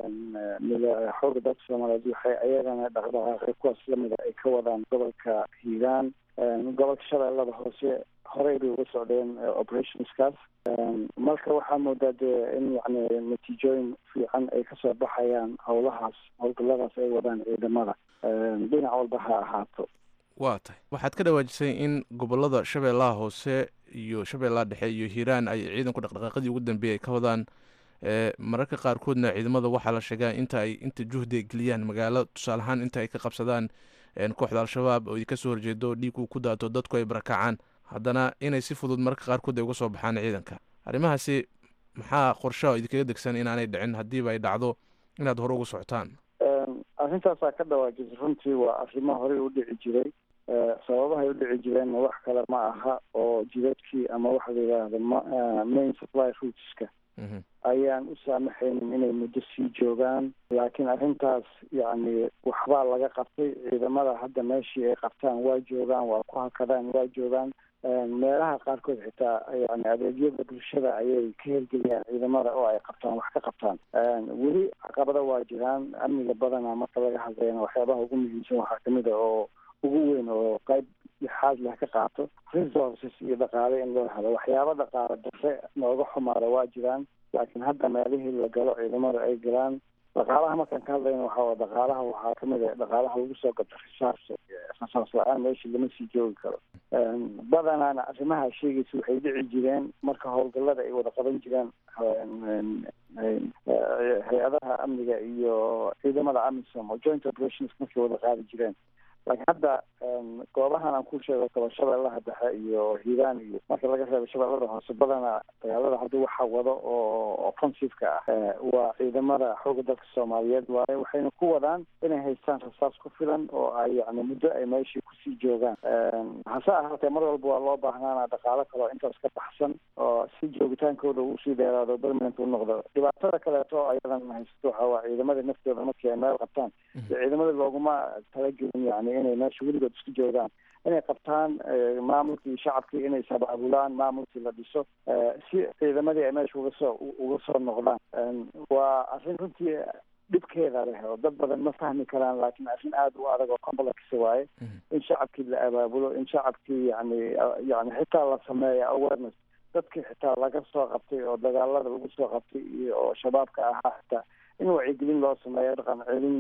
xooga dalka soomaaliyeed waxay ayagana dhaqdhaqaaqyo kuwaas lamida ay ka wadaan gobolka hiiraan gobolka shabeellada hoose horey bay uga socdeen operationskaas marka waxaa moodaa dee in yani natiijooyin fiican ay kasoo baxayaan howlahaas howlgalladaas ay wadaan ciidamada dhinac walba ha ahaato waa tahay waxaad ka dhawaajisay in gobolada shabeellaha hoose iyo shabeellaha dhexe iyo hiiraan ay ciidanku dhaqdhaqaaqadii ugu dambeeyay ay ka wadaan mararka qaarkoodna ciidamada waxaa la sheegaa inta ay inta juhdi ay geliyaan magaalo tusaale ahaan inta ay ka qabsadaan kooxda al-shabaab oo kasoo horjeedo dhiig uu ku daato dadku ay barakacaan haddana inay si fudud mararka qaarkood ay uga soo baxaan ciidanka arrimahaasi maxaa qorshaha idinkaga degsan inaanay dhicin haddiiba ay dhacdo inaad hore uga socotaan arrintaasaa ka dhawaajisay runtii waa arrimo horey u dhici jiray sababahay u dhici jireenna wax kale ma aha oo jidadkii ama waxa la yidhaahda main supply rootska ayaan u saamaxaynin inay muddo sii joogaan laakiin arrintaas yacni waxbaa laga qabtay ciidamada hadda meeshii ay qabtaan waa joogaan waa ku hakadaan waa joogaan meelaha qaarkood xitaa yani adeegyada bulshada ayay ka helgeliyaan ciidamada oo ay qabtaan wax ka qabtaan weli caqabada waa jiraan amniga badana marka laga hadlayna waxyaabaha ugu muhiimsan waxaa kamid a oo ugu weyn oo qayb xaad leh ka qaato resources iyo dhaqaale in loo helo waxyaaba dhaqaale darre nooga xumaada waa jiraan laakiin hadda meelihii la galo ciidamada ay galaan dhaqaalaha markaan ka hadlayna waxaa dhaqaalaha waxaa kamid a dhaqaalaha lagu soo gato risaas rasaas la-aan meeshii lama sii joogi karo badanaana arrimaha sheegaysa waxay dhici jireen marka howlgallada ay wada qaban jireen hay-adaha amniga iyo ciidamada amisom oo joint operations markay wada qaadi jireen laakiin hadda goobahan aan ku sheego kaba shabeellaha dhexe iyo hiiraan iyo marka laga reebo shabeellada hoose badana dagaalada hadda waxa wado oo offensiveka ah waa ciidamada xooga dalka soomaaliyeed waaye waxayna ku wadaan inay haystaan rasaas ku filan oo ay yani muddo ay meeshii kusii joogaan hase ahaatee mar walba waa loo baahnaana dhaqaalo kale oo intaas ka baxsan oo si joogitaankooda usii dheeraado permanent u noqdo dhibaatada kaleeto ayadan haysato waxa waa ciidamada naftooda markii ay meel qabtaan ciidamada looguma talagelin yani inay meesha weligood isku joogaan inay qabtaan maamulkii iyo shacabkii inay sabaabulaan maamulkii la dhiso si ciidamadii ay meesha uga soo uga soo noqdaan waa arrin runtii dhibkeeda leh oo dad badan ma fahmi karaan laakiin arrin aada u adag oo complex waaye in shacabkii la abaabulo in shacabkii yani yani xitaa la sameeyo awareness dadkii xitaa laga soo qabtay oo dagaalada lagu soo qabtay iyo oo shabaabka ahaa xitaa in wacyigelin loo sameeyo dhaqan celin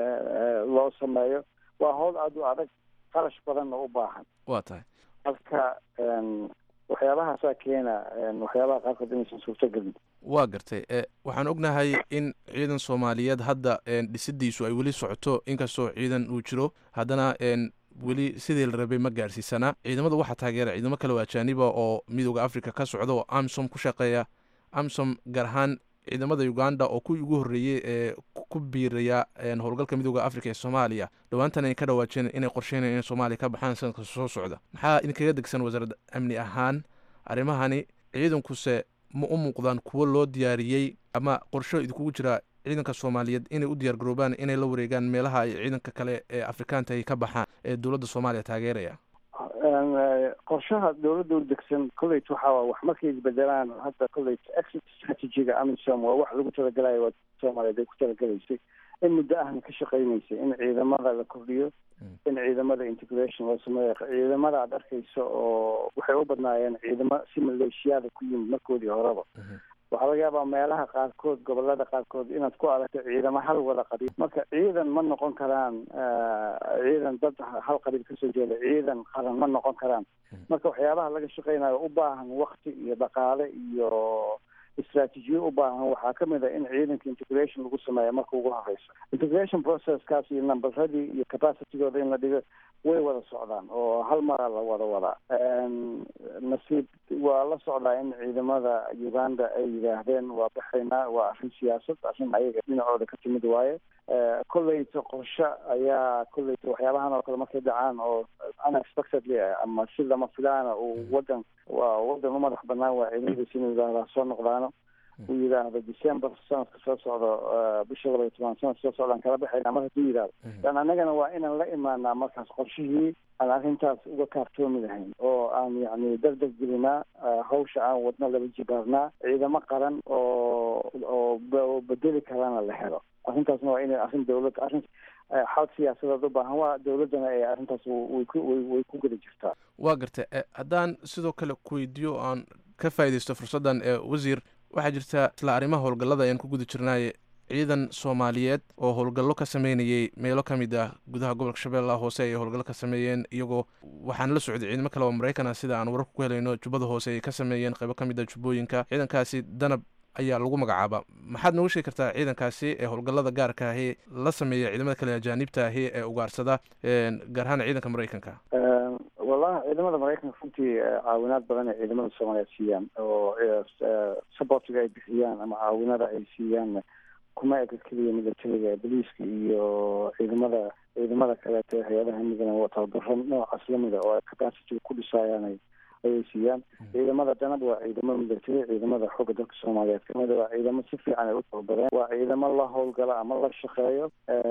loo sameeyo waa howl aada u adag qarash badanna u baahan waa tahay marka waxyaabahaasaa keena waxyaabaha qaarkood inaysan suurtogelin waa gartay waxaan ognahay in ciidan soomaaliyeed hadda dhisidiisu ay weli socoto inkastoo ciidan uu jiro haddana weli sidii la rabay ma gaarsiisana ciidamada waxaa taageera ciidamo kale oo ajaaniba oo midooda africa ka socda oo amsom ku shaqeeya amsom gaar ahaan ciidamada uganda oo kuwii ugu horreeyey ee ku biiraya howlgalka midooda africa ee soomaaliya dhowaantan ay ka dhawaajeen inay qorsheynaya inay soomaaliya ka baxaan sanadka soo socda maxaa idinkaga degsan wasaaradda amni ahaan arrimahani ciidankuse ma u muuqdaan kuwo loo diyaariyey ama qorsho idinkugu jira ciidanka soomaaliyeed inay u diyaar garoobaan inay la wareegaan meelaha ay ciidanka kale ee afrikaanta ay ka baxaan ee dowladda soomaaliya taageeraya qorshaha dowladda u degsan college waxa wax markay isbedelaan hadda college exit strategiga amisom waa wax lagu talagalayo waa soomaaliyeed ay ku talagalaysay in muddo ahna ka shaqeynaysay in ciidamada la kordhiyo in ciidamada integration loo sameeyo ciidamada aad arkayso oo waxay u badnaayeen ciidamo si maleeshiyaada ku yimid markoodii horeba waxaa laga yaabaa meelaha qaarkood gobolada qaarkood inaad ku aragto ciidamo hal wada qabiil marka ciidan ma noqon karaan ciidan dad hal qabiil kasoo jeeda ciidan qaran ma noqon karaan marka waxyaabaha laga shaqeynayo u baahan wakti iyo dhaqaale iyo istraatiijiyo u baahan waxaa kamid a in ciidanka integration lagu sameeyo marka ugu horeyso integration processkaas iyo numberadii iyo capacitygooda in la dhigo way wada socdaan oo hal mara la wada wadaa nasiib waa la socdaa in ciidamada uganda ay yidhaahdeen waa baxaynaa waa arrin siyaasad arrin ayaga dhinacooda ka timid waaye kolleyta qorshe ayaa kolleyta waxyaabahan oo kale markay dhacaan oo unexpectedly ama si lama filaana uu wadan waa wadan u madax banaan waa ciidamadiisa inuu yidhaahdaa soo noqdaano uu yidhaahdo december sanadka soo socdo bisha laba iyo toban sanadka soo socdaan kala baxaynaa mar hadduu yidhahdo dan annagana waa inaan la imaanaa markaas qorshihii aan arrintaas uga kaaftoomi lahayn oo aan yacni dardar gelinaa hawsha aan wadno laba jibaarnaa ciidamo qaran oo oo bedeli karana la helo arrintaasna waa inay arrin dowlad arrin xal siyaasadeed u baahan waa dowladdana ee arrintaas way ku way ku geli jirtaa waa gartay haddaan sidoo kale ku weydiiyo aan ka faaidaysto fursaddan ee wasiir waxaa jirta isla arrimaha howlgallada ayaan ku guda jirnaaye ciidan soomaaliyeed oo howlgallo ka sameynayay meelo ka mid ah gudaha gobolka shabeellaha hoose ay howlgallo ka sameeyeen iyagoo waxaan la socday ciidamo kale oo maraykan ah sida aan wararka ku helayno jubbada hoose ay ka sameeyeen qaybo ka mid ah jubbooyinka ciidankaasi danab ayaa lagu magacaaba maxaad nooga sheegi kartaa ciidankaasi ee howlgallada gaarka ahi la sameeya ciidamada kale ajaanibta ahi ee ugaarsada gaar ahaan ciidanka maraykanka wallahi ciidamada maraykanka runtii caawinaad badan ay ciidamada soomaaliyeed siiyaan oo supportiga ay bixiyaan ama caawinada ay siiyaan kuma eka keliya militariga boliiska iyo ciidamada ciidamada kaleeto hay-adaha amnigana tababaro noocaas lamida oo ay capacity ku dhisaayaan ayay siiyaan ciidamada danab waa ciidamo military ciidamada xooga dalka soomaaliyeed kamid waa ciidamo si fiican ay u tababareen waa ciidamo la howlgala ama la shaqeeyo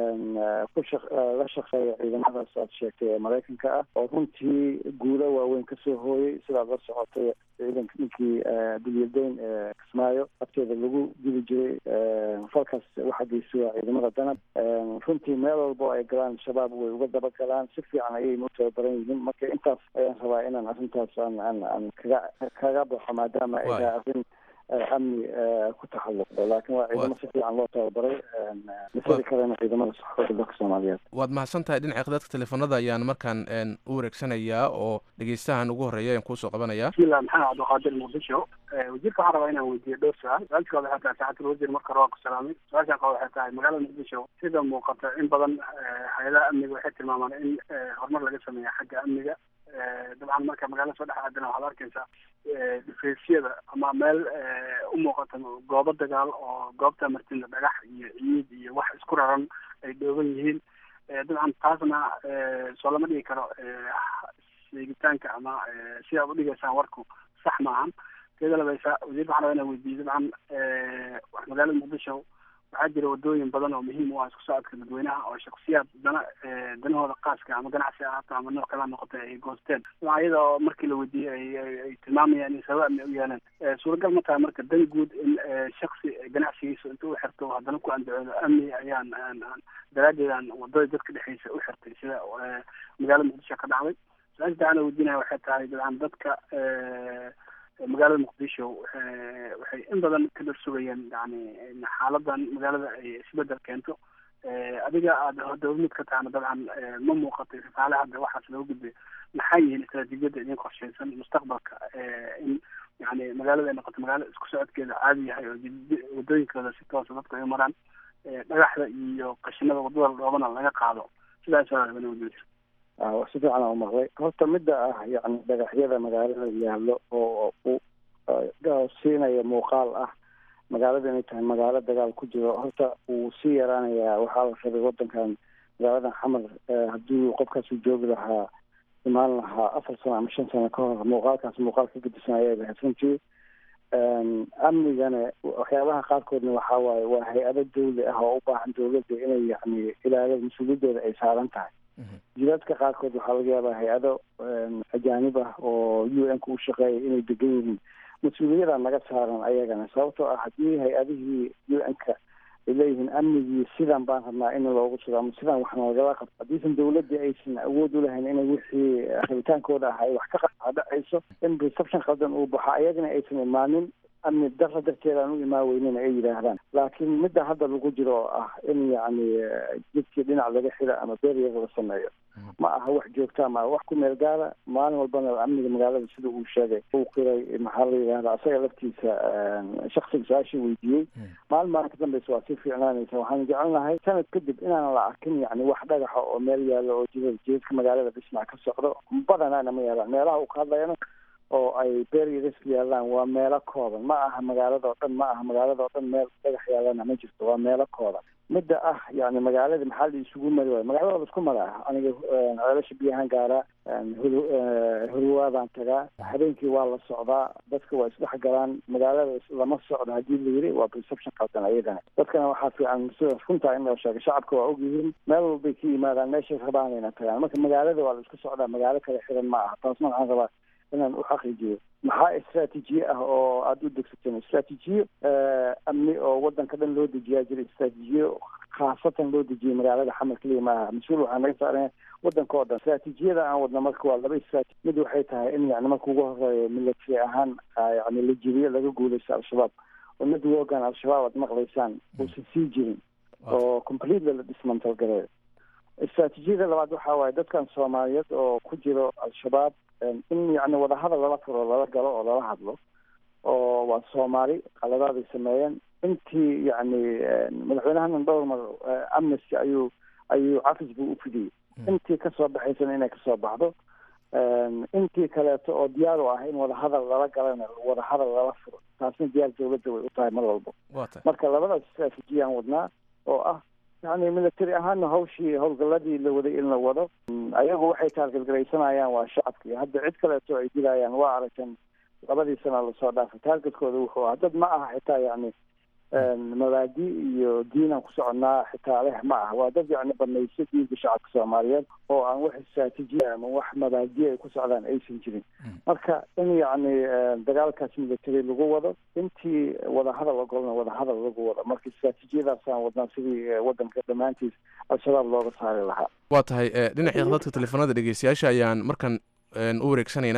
ku la shaqeeya ciidamadaas aad sheegtay ee maraykanka ah oo runtii guulo waaweyn kasoo hooyay sidaad la socotay ciidanka ninkii dulyadayn ee kismaayo abteeda lagu dili jiray falkaas waxaa geystay waa ciidamada danab runtii meel walbo ay galaan shabaab way uga daba galaan si fiican ayayna u tababaran yihiin marka intaas ayaan rabaa inaan arrintaas aan aan aan kaga kaga baxo maadaama ay tahay arrin amni ku taxalluqdo laakiin waa ciidamo si fiican loo tababaray misada kalena ciidamada saxoofda dalka soomaaliyeed waad mahadsan tahay dhinaca khadadka teleefanada ayaan markaan u wareegsanayaa oo dhegeystahan ugu horeeya ayaan kuusoo qabanaya bismillah maxamed cabdiqaadir muqdisho wasiirka waxaan rabaa inaan weydiiyo dhowr su-aal su-aalkooda waxay tahay saxatul wasiir marka hore waa ku salaamay su-aashaan qaba waxay tahay magaalada muqdisho sida muuqata in badan hay-adaha amniga waxay tilmaamaan in horumar laga sameeya xagga amniga dabcan marka magaalada soo dhex aadana waxaad arkaysaa dhifeesyada ama meel u muuqata goobo dagaal oo goobta martina dhagax iyo ciid iyo wax isku raran ay dhooban yihiin dabcan taasna soo lama dhigi karo sheegitaanka ama si aad udhigaysaan warku sax maahan teeda labaysa wasiirka waxaan rabaa inaan weydiiyo dabcan magaalada muqdisho waxaa jira wadooyin badan oo muhiim u ah isku socodka dadweynaha oo shaksiyaad dana danahooda qaaska ama ganacsi ahaato ama nooc kala noqotay ay goosteen iyada oo markii la weydiiyey ay tilmaamayaan in sabab amni u yeeleen suuragal ma tahay marka dan guud in shaksi ganacsigiisa inta u xirto haddana ku andacoodo amni ayaan daraaddeed aan wadada dadka dhexeysa u xirtay sida magaalada muqdisho ka dhacday su-aasha taana weydiinaya waxay tahay dabcan dadka magaalada muqdisho waxay in badan ka dhar sugayeen yani xaaladan magaalada ay isbedel keento adiga aada dowlamid ka tahana dabcan ma muuqatay risaale hadda waxaas looga gudbay maxay yihiin istaraatiijiyadda idin qorsheysan mustaqbalka in yani magaalada ay noqoto magaalo isku socodkeeda caadi yahay oo wadooyinkooda si toosa dadku ay maraan dhagaxda iyo qashinada wadada dhoobana laga qaado sidaas wadiir si fiican aan umaqlay horta midda ah yani dhagaxyada magaalada yaallo oo u siinaya muuqaal ah magaalada inay tahay magaalo dagaal ku jiro horta wuu sii yaraanayaa waxaa la rabay wadankan magaaladan xamar haddii qofkaasu joogi lahaa imaan lahaa afar sano ama shan sano ka hor muuqaalkaas muuqaal ka gedisan ayay lahayd runtii amnigana waxyaabaha qaarkoodna waxaa waaye waa hay-ado dawli ah oo u baahan dawladda inay yani ilaalada mas-uuliyadooda ay saaran tahay jidaadka qaarkood waxaa laga yaabaa hay-ado ajaanib ah oo u n ka u shaqeeya inay degan yihiin mas-uuliyada naga saaran ayagana sababtoo ah haddii hay-adihii u n ka ay leeyihiin amnigii sidan baan rabnaa in loogu sugo ama sidan waxna lagala qabto haddiisan dawladda aysan awood u lahayn inay wixii rabitaankooda ah ay wax ka dhacayso in reception qaldan uu baxo ayagana aysan imaanin amni dara darteed aan u imaan weynin ay yidhaahdaan laakiin midda hadda lagu jiro oo ah in yacni jidkii dhinac laga xiro ama beryar la sameeyo ma aha wax joogta ma wax ku meel gaara maalin walbana amniga magaalada sida uu sheegay uu qiray maxaa la yidhahda asaga laftiisa shaksiga su-aashii weydiiyey maalin maalin ka dambeysa waa si fiicnaanaysa waxaan jecelnahay sanad kadib inaan la arkin yani wax dhagaxa oo meel yaalo oo jidad jidadka magaalada dhismac ka socdo badanaana ma yaalaan meelaha uu ka hadlayana oo ay beryars yaalaan waa meelo kooban ma aha magaalada oo dhan ma aha magaalada oo dhan meel dhagax yaalana ma jirto waa meelo kooban midda ah yani magaalada maxaa la isugu mari waayo magaalada waa la isku maraa aniga ceelasha biyahan gaaraa hurwaadaan tagaa habeenkii waa la socdaa dadka waa isdhex galaan magaalada lama socdo haddii la yiri waa perception qaldan ayadana dadkana waxaa fiican sida runtaa in loo sheego shacabka waa ogyihiin meel walbay ka yimaadaan meeshay rabaanayna tagaan marka magaalada waa la isku socdaa magaalo kale xiran ma aha taasna waxaan rabaa inaan u xaqiijiyo maxaa istraatiijiye ah oo aada u degsateen istraatiijiye amni oo wadanka dhan loo dejiyaa jira istraatiijiye khaasatan loo dejiyay magaalada xamar keliya maaha mas-uul waxaa naga saaran wadanka oo dhan istraatiijiyada aan wadna marka waa laba istraati mid waxay tahay in yani marka ugu horeeyo military ahaan yani la jiriyo laga guuleysto al-shabaab oo mid wogan al-shabaab aad maqlaysaan uusan sii jirin oo completely la dismantal gareeyo istraatiijiyada labaad waxaa waaye dadkan soomaaliyeed oo ku jiro al-shabaab in yani wadahadal lala furo lala galo oo lala hadlo oo waa soomaali qaladaaday sameeyeen intii yani madaxweynahanan dhowr mar amnesty ayuu ayuu cafis buu u fidiyey intii kasoo baxaysana inay kasoo baxdo intii kaleeto oo diyaar u ah in wadahadal lala galana wadahadal lala furo taasna diyaar dawladda way u tahay mar walbo marka labadaas istraatiijiyaan wadnaa oo ah yani military ahaana hawshii howlgaladii la waday in la wado ayagu waxay taargetgaraysanayaan waa shacabkii hadda cid kaleeto ay dilayaan waa aragtan labadii sana lasoo dhaafay taargetkooda wuxuu ah dad ma aha xitaa yani mabaadi iyo diinaan ku soconaa xitaa leh ma ah waa dad yani banayso diinka shacabka soomaaliyeed oo aan wax istraatiijiya ama wax mabaadi ay ku socdaan aysan jirin marka in yani dagaalkaas military lagu wado intii wadahadal ogolna wadahadal lagu wado marka istraatiijiyadaasaan wadnaa sidii wadanka dhammaantiis al-shabaab looga saari lahaa waa tahay dhinacii khadadka teleefanada dhegeystayaasha ayaan markan u wareegsanaynaa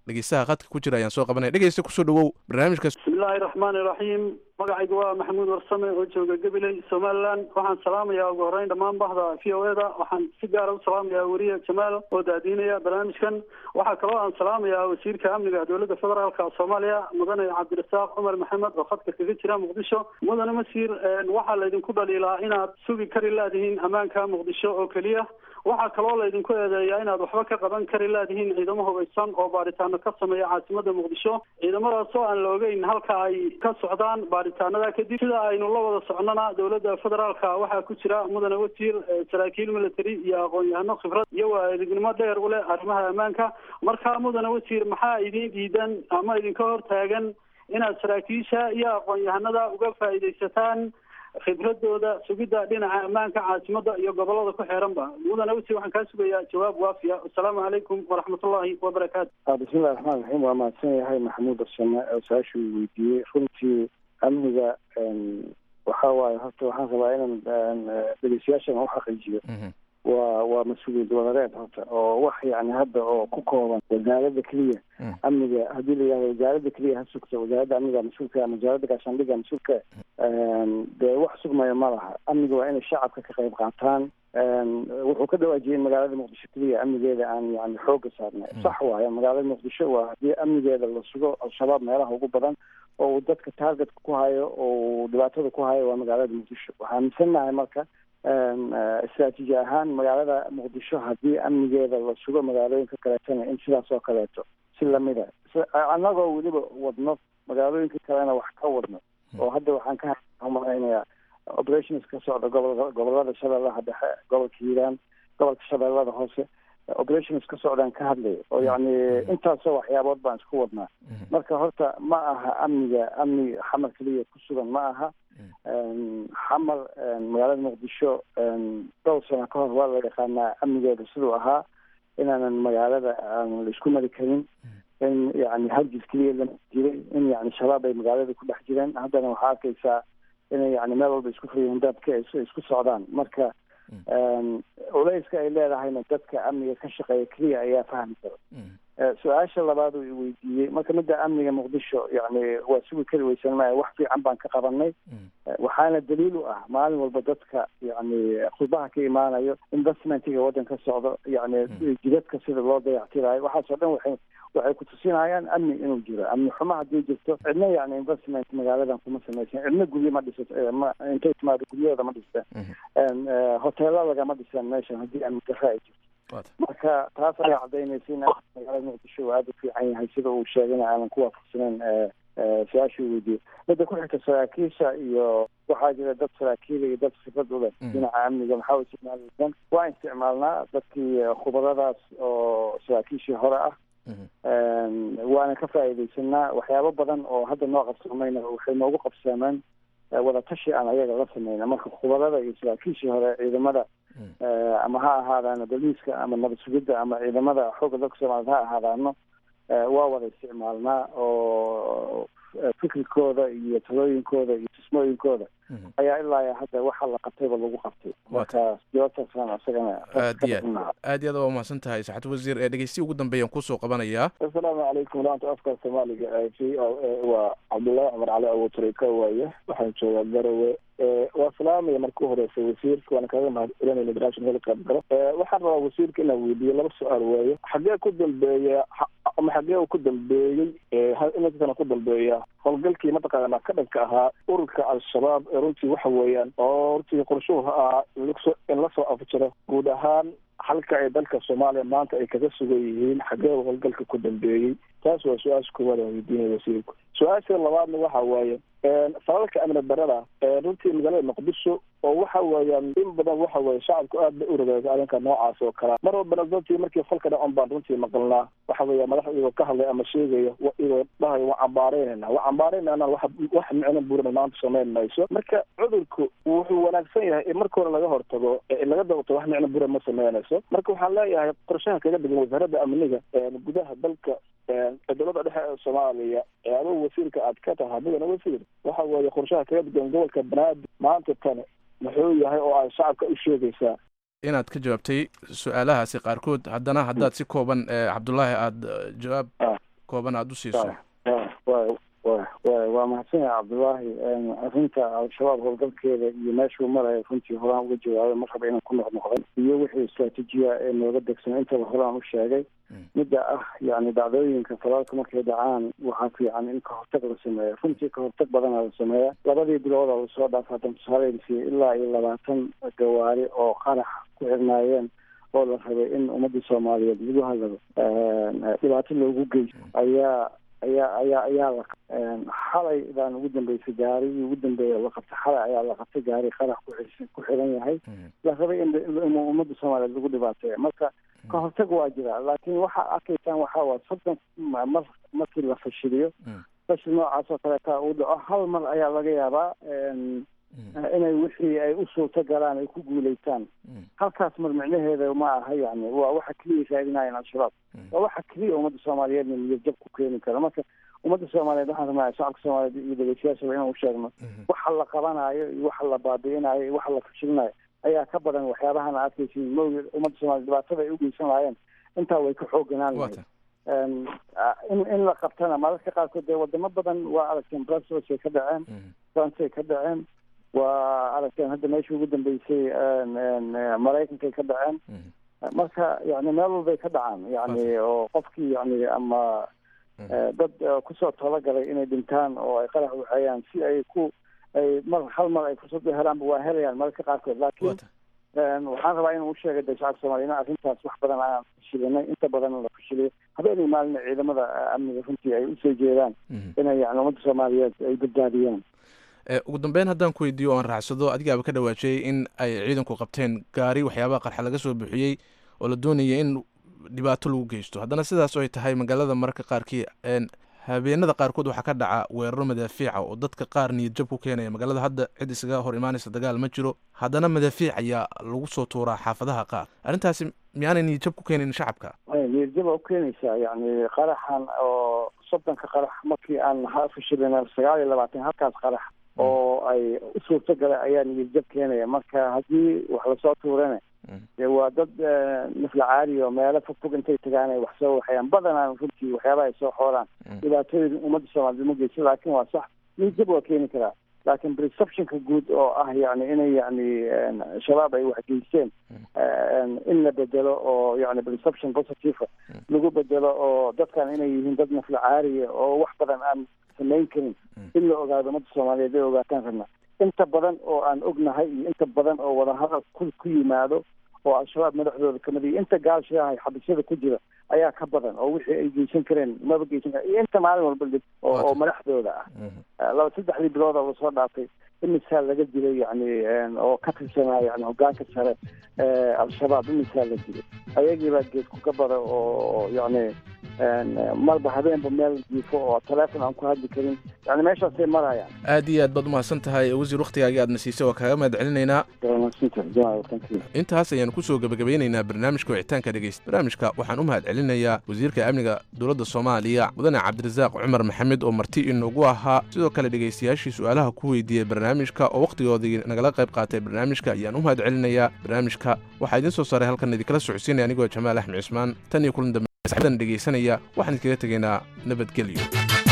dhegeystaha khadka ku jira ayaan soo qabanaya dhegeysta kusoo dhawow barnaamijka bismillaahi raxmaani raxiim magacaygu waa maxamuud warsame oo jooga gabiley somalilan waxaan salaamayaa ugu horreyn dhammaan bahda v o eda waxaan si gaara u salaamayaa weriye jamaal oo daadiinaya barnaamijkan waxaa kaloo aan salaamayaa wasiirka amniga dowladda federaalka soomaaliya mudane cabdirasaaq cumar maxamed oo khadka kaga jira muqdisho mudane masiir waxaa laydinku dhaliilaa inaad sugi kari laadihiin ammaanka muqdisho oo keliya waxaa kaloo laydinku eedeeyaa inaad waxba ka qaban kari laadihiin ciidamo hubaysan oo baaritaano ka sameeya caasimada muqdisho ciidamadaasoo aan la ogeyn halka ay ka socdaan baaritaanada kadib sida aynu la wada socnona dowladda federaalka waxaa ku jira mudane wasiir saraakiil military iyo aqoon-yahano khibrad iyo waa edegnimo dheer u leh arrimaha ammaanka marka mudane wasiir maxaa idin diidan ama idinka hortaagan inaad saraakiisha iyo aqoon-yahanada uga faa'iidaysataan khibradooda sugidda dhinaca ammaanka caasimada iyo gobolada ku xeeranba mudane wasiir waxaan kaa sugayaa jawaab waafiya assalaamu calaykum waraxmatullahi wabarakaatu bismillahi raxmaan raxiim waa mahadsan yahay maxamuud arsame oo su-aasha uu weydiiyey runtii amniga waxa waaye horta waxaan rabaa inaan dhegeystayaashan u xaqiijiyo waa waa mas-uuliyad wadareed horta oo wax yani hadda oo ku kooban wasaaradda keliya amniga haddii la yihahdo wasaaradda keliya ha sugta wasaaradda amniga mas-uulka ama wasaaradda gaashaandhiga mas-uulka dee wax sugmaya ma laha amniga waa inay shacabka ka qayb qaataan wuxuu ka dhawaajiyey in magaalada muqdisho keliya amnigeeda aan yani xooga saarnay sax waayo magaalada muqdisho waa haddii amnigeeda la sugo al-shabaab meelaha ugu badan oo uu dadka targetka ku hayo oo uu dhibaatada ku hayo waa magaalada muqdisho waxaa aaminsannahay marka istraatiiji ahaan magaalada muqdisho haddii amnigeeda la sugo magaalooyinka kaleetana in sidaas oo kaleeto si lamida annagoo weliba wadno magaalooyinka kalena wax ka wadno oo hadda waxaan ka malaynayaa operations ka socda gobol gobolada shabeellaha dhexe gobolka hiiraan gobolka shabeellada hoose operations ka socdaan ka hadlaya oo yacni intaasoo waxyaabood baan isku wadnaa marka horta ma aha amniga amni xamar keliya ku sugan ma aha xamar magaalada muqdisho dhowr sano ka hor waa la yaqaanaa amnigeeda siduu ahaa inaanan magaalada aan la isku mari karin in yani hargis keliya lama jiray in yani shabaab ay magaalada ku dhex jireen haddana waxaa arkaysaa inay yani meel walba isku furiyeen dadka isku socdaan marka culeyska ay leedahayna dadka amniga ka shaqeeya keliya ayaa fahmi kara su-aasha labaad uu weydiiyey marka midda amniga muqdisho yani waa sugi kari weysan maya wax fiican baan ka qabanay waxaana daliil u ah maalin walba dadka yani khudbaha ka imaanayo investmentiga waddanka socdo yani jidadka sida loo dayactirayo waxaasoo dhan waxay waxay kutusinayaan amni inuu jiro amni xumo haddii jirto cidna yani investment magaaladan kuma samaysan cidna guryo ma dhisato ma intay timaado guryahooda ma dhistaan hoteelo lagama dhisaan meeshan haddii amni darro ay jirto marka taas ayaa cadaynaysa in magaalada muqdisho uu aada u fiican yahay sida uu sheegayna aanan ku waafaqsaneyn su-aashii weydiiyey midda ku xigta saraakiisha iyo waxaa jira dad saraakiila iyo dad khibrad u leh dhinaca amniga maxaa u isticmaaleysan waa isticmaalnaa dadkii khubaradaas oo saraakiishii hore ah waana ka faa'iidaysanaa waxyaabo badan oo hadda noo qabsoomayna waxay noogu qabsoomeen wadatashi aan ayaga la sameyna marka khubarada iyo saraakiishii hore ciidamada ama ha ahaadaano boliiska ama nabad sugidda ama ciidamada xoogga dalka soomaaliyed ha ahaadaano waa wada isticmaalnaa oo fikirkooda iyo talooyinkooda iyo tusmooyinkooda ayaa ilaa hadda waxa la qabtayba lagu qabtay marka jawaabtaasaan isagana aad iyo aad aad iyo aad waa umahadsan tahay saxaad wasiir ee dhegeysti ugu dambeeyaan kusoo qabanayaa assalaamu calaykum laanta afka soomaaliga v o a waa cabdullaahi cumar cali abuutarika waaye waxaan joogaa garowe waa salaamaya marka u horeysa wasiirka waana kaga mahad celinayna international qaab galo waxaan rabaa wasiirka inaan weydiiyo laba su-aal weeye xagee ku dambeeya ama xagee uu ku dambeeyey iminkaana ku dambeeya howlgalkii mataqaana ka dhanka ahaa ururka al-shabaab ee runtii waxa weeyaan oo runtii qorshuhu ahaa in lasoo afjiro guud ahaan halka ay dalka soomaaliya maanta ay kaga sugan yihiin xagee uu howlgalka ku dambeeyey taas waa su-aasha koowaad aan weydiinaya wasiirku su-aasha labaadna waxa waaye falalka amni darada runtii magaalada muqdisho oo waxa weeyaan in badan waxa weye shacabku aad bay u ragaaga arrinka noocaas oo kalea mar walbana runtii markii falka dhacon baan runtii maqalnaa waxa weeya madax iyagoo ka hadlay ama sheegaya iyagoo dhahayo waan cambaareynayna waan cambaareynayna wax wax micno buurana maanta samayn mayso marka cudurku wuxuu wanaagsan yahay in marka hore laga hortago in laga dabto wax micno buura ma samaynayso marka waxaan leeyahay qorshaha kaga dhigan wasaaradda amniga gudaha dalka dowladda dhexe ee soomaaliya ee adigu wasiirka aad ka tahay mudana wasiir waxa weeye qorshaha kaga dhigan gobolka banaadir maanta tani muxuu yahay oo aad shacabka u sheegaysaa inaad ka jawaabtay su-aalahaasi qaarkood haddana haddaad si kooban cabdullaahi aada jawaab kooban aada u siiso waa mahadsan yahay cabdullaahi arrinta al-shabaab howlgalkeeda iyo meeshuu maraya runtii horaan uga jawaabay mar raba inaan ku noqnoqday iyo wixii istraatiijiya ee nooga degsan intaba horaan u sheegay midda ah yani dhacdooyinka falaalka markay dhacaan waxaa fiican in kahortag la sameeyo runtii kahortag badana la sameeya labadii bilooda lasoo dhaafa hadan tusaaleysiiya ilaa iyo labaatan gawaari oo qarax ku xirnaayeen oo la rabay in ummadii soomaaliyeed lagu hadlado dhibaato loogu geysto ayaa ayaa ayaa ayaa la xalay baan ugu dambeysay gaarigii ugu dambeeya la qabtay xalay ayaa la qabtay gaari qarax ku ku xiran yahay la rabay in in ummadda soomaaliyeed lagu dhibaateeya marka ka hortag waa jira laakiin waxaa arkaysaan waxaa waa soddon mar markii la fashiliyo fashil noocaas oo kaleeta uu dhaco hal mar ayaa laga yaabaa inay wixii ay u suurto galaan ay ku guulaystaan halkaas mar micnaheeda ma aha yani waa waxa keliya raadinayaan al-shabaab waa waxa keliya ummadda soomaaliyeedna niyadjab ku keeni kara marka ummadda soomaaliyeed waxaan rabnaa shacabka soomaaliyeed iyo dhegeystayaashaba inaan u sheegno waxa la qabanayo iyo waxa la baabi'inayo iyo waxa la fashilinayo ayaa ka badan waxyaabahan aad arkaysiin mawgeed ummadda soomaliyeed dhibaatada ay u geysan lahaayeen intaa way ka xooganaan lahayd in in la qabtana mararka qaarkood dee wadamo badan waa aragteen brussels ay ka dhaceen france ay ka dhaceen waa aragteen hadda meeshii ugu dambeysay maraykanka ay ka dhaceen marka yani meel walbay ka dhacaan yani oo qofkii yani ama dad kusoo talagalay inay dhintaan oo ay qarax waxeeyaan si ay ku ay mar hal mar ay fursad u helaanba waa helayaan mararka qaarkood laakiin waxaan rabaa inuu usheegay de shacabka soomaliya in arrintaas wax badan aan fashilinay inta badan la fashiliyo habeenay maalina ciidamada amniga runtii ay usoo jeedaan inay yani ummadda soomaaliyeed ay badbaadiyaan ugu dambeyn haddaan ku weydiiyo o aan raacsado adigaaba ka dhawaajiyey in ay ciidanku qabteen gaari waxyaabaha qarxa laga soo buuxiyey oo la doonaya in dhibaato lagu geysto haddana sidaas oo ay tahay magaalada mararka qaarkii habeenada qaarkood waxaa ka dhaca weeraro madaafiica oo dadka qaar niyadjab ku keenaya magaalada hadda cid isaga hor imaanaysa dagaal ma jiro haddana madaafiic ayaa lagu soo tuuraa xaafadaha qaar arrintaasi miyaanay niyadjab ku keenin shacabka niyadjab waa ukeenaysaa yani qaraxan oo soddonka qarax markii aan fashilina sagaal iyo labaatan halkaas qarax oo ay u suurto galay ayaa niyadjab keenaya marka haddii wax lasoo tuurana dee waa dad nafla caari oo meelo fogfog intay tagaan ay wax soo waxayaan badanaan runtii waxyaabaha ay soo xooraan dhibaatooyin ummadda soomaaliyed ma geyso laakiin waa sax niyadjab waa keeni karaa laakiin perceptionka guud oo ah yani inay yani shabaab ay wax geysteen in la bedelo oo yani perception positive lagu bedelo oo dadkan inay yihiin dad nafla caariya oo wax badan aan samayn karin in la ogaado ummadda soomaaliyeed ay ogaataan rabna inta badan oo aan ognahay iyo inta badan oo wadahadal ku ku yimaado oo al-shabaab madaxdooda kamid iyo inta gaalshiaha xabisyada ku jira ayaa ka badan oo wixii ay geysan kareen maba geysan karen iyo inta maalin walba dhib oo oo madaxdooda ah laba saddexdii bilood oo lasoo dhaafay imisaa laga dilay yani oo ka tirsanaa yani hogaanka sare al-shabaab imisaa la dilay ayagiibaa geed kuka bada oo yani marba habeenba meel jiifo oo teleefon aan ku hadli karin yani meeshaasay marayaan aad iyo aad baad umahadsan tahay wasiir waktigaagii aadna siisay waa kaaga mahad celinaynaa intaas ayaanu kusoo gebagabeynaynaa barnaamijka wicitaanka dhegeysta barnaamijka waxaan u mahad celinayaa wasiirka amniga dowladda soomaaliya mudane cabdirasaaq cumar maxamed oo marti inoogu ahaa sidoo kale dhegeystayaashii su-aalaha ku weydiiyey barnaamijka oo wakhtigoodii nagala qayb qaatay barnaamijka ayaan u mahad celinayaa barnaamijka waxaa idiin soo saaray halkan idinkala socodsiinaya anigoo jamaal axmed cismaan tan iyo kulan dambe saxibdan dhegeysanaya waxaan idinkaga tegaynaa nabadgelyo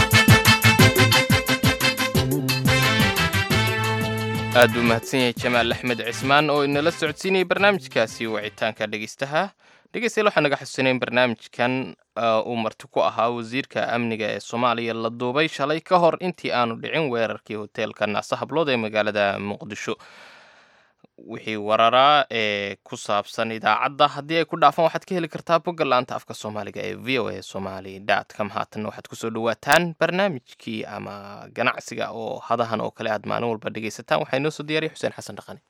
aad buu mahadsan yahay jamaal axmed cismaan oo inala socodsiinayay barnaamijkaasi wicitaanka dhegeystaha dhegeystayaal waxaa naga xusuusinay in barnaamijkan uu marti ku ahaa wasiirka amniga ee soomaaliya la duubay shalay ka hor intii aanu dhicin weerarkii hoteelka naasa hablood ee magaalada muqdisho wixii wararaa ee ku saabsan idaacadda haddii ay ku dhaafaan waxaad ka heli kartaa bogga la-anta afka soomaaliga ee v o a somali dot com haatanna waxaad kusoo dhawaataan barnaamijkii ama ganacsiga oo hadahan oo kale aad maalin walba dhegaysataan waxaa inoo soo diyaariya xuseen xasan dhaqani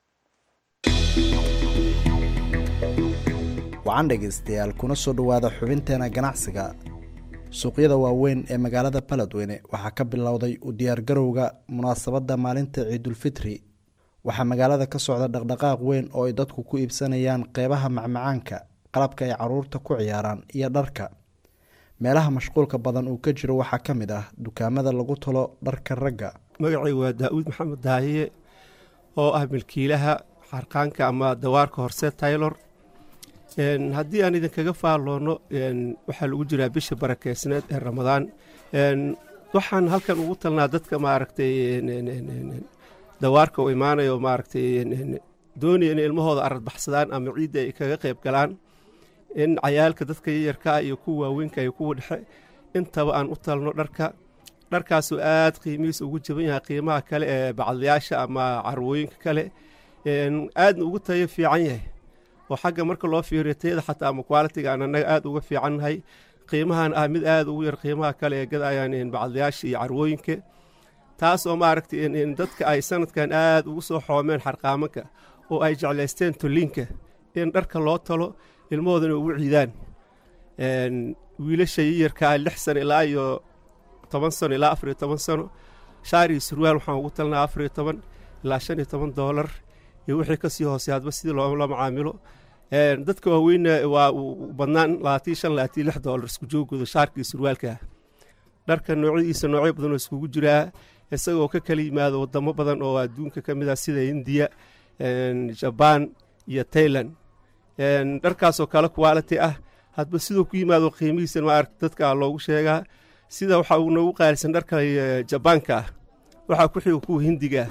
wacan dhegaystayaal kuna soo dhowaada xubinteena ganacsiga suuqyada waaweyn ee magaalada baledweyne waxaa ka bilowday u diyaargarowga munaasabadda maalinta ciidulfitri waxaa magaalada ka socda dhaqdhaqaaq weyn oo ay dadku ku iibsanayaan qeybaha macmacaanka qalabka ay caruurta ku ciyaaraan iyo dharka meelaha mashquulka badan uu ka jiro waxaa ka mid ah dukaamada lagu talo dharka ragga magacay waa daa-uud maxamed daahiye oo ah milkiilaha xarqaanka ama dawaarka horse taylor haddii aan idinkaga faalloono waxaa lagu jiraa bisha barakeysneed ee ramadaan waxaan halkan ugu talnaa dadka maaragtay dawaarka u imaanayo maaragtay doonaya inay ilmahooda aradbaxsadaan ama ciidda ay kaga qayb galaan in cayaalka dadka yayarkaa iyo kuwa waaweynka iyo kuwa dhexe intaba aan u talno dharka dharkaasoo aad qiimihiisa ugu jaban yahay qiimaha kale ee bacdayaasha ama carwooyinka kale aadna ugu tayo fiican yahay oo xagga marka loo fiiriyo tayada xataa ama qualitiga aan annaga aad uga fiicannahay qiimahan ah mid aad ugu yar qiimaha kale ee gadayaan bacdayaasha iyo carwooyinka taas oo maaragtay dadka ay sanadkan aad ugu soo xoomeen xarqaamanka oo ay jeclaysteen tolliinka in dharka loo talo ilmahoodana ugu ciidaan wiilasha yayarkaa lix sano ilaa iyo toban sano ilaa afar iyo toban sano shaar iyo surwaal waxaan ugu talnaa afar iyo toban ilaa shan iyo toban doolar iyo wixii kasii hoosey hadba sidii loola macaamilo dadka waaweynna waa badnaan labaatiyo shan labaatiyo lix doolar isku joogooda shaarka iyo surwaalka dharka noocyadiisa noocyo badan oo iskugu jiraa isagoo ka kala yimaado wadamo badan oo adduunka ka mid ah sida indiya jabaan iyo tailand dharkaasoo kale quality ah hadba siduu ku yimaado qiimihiisa maaragta dadka loogu sheegaa sida waxa uu noogu qaalisan dharka jabaanka ah waxaa ku xiga kuwa hindiga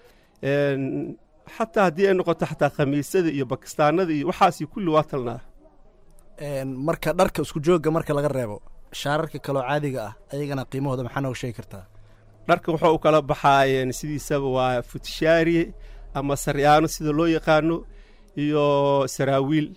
xataa haddii ay noqoto xataa khamiisada iyo bakistaanada iyo waxaasi kulli waa talnaa marka dharka isku joogga marka laga reebo shaararka kaloo caadiga ah ayagana qiimahooda maxaa nooga sheegi kartaa dharka wuxuu u kala baxaa sidiisaba waa futishaari ama saryaano sida loo yaqaano iyo saraawiil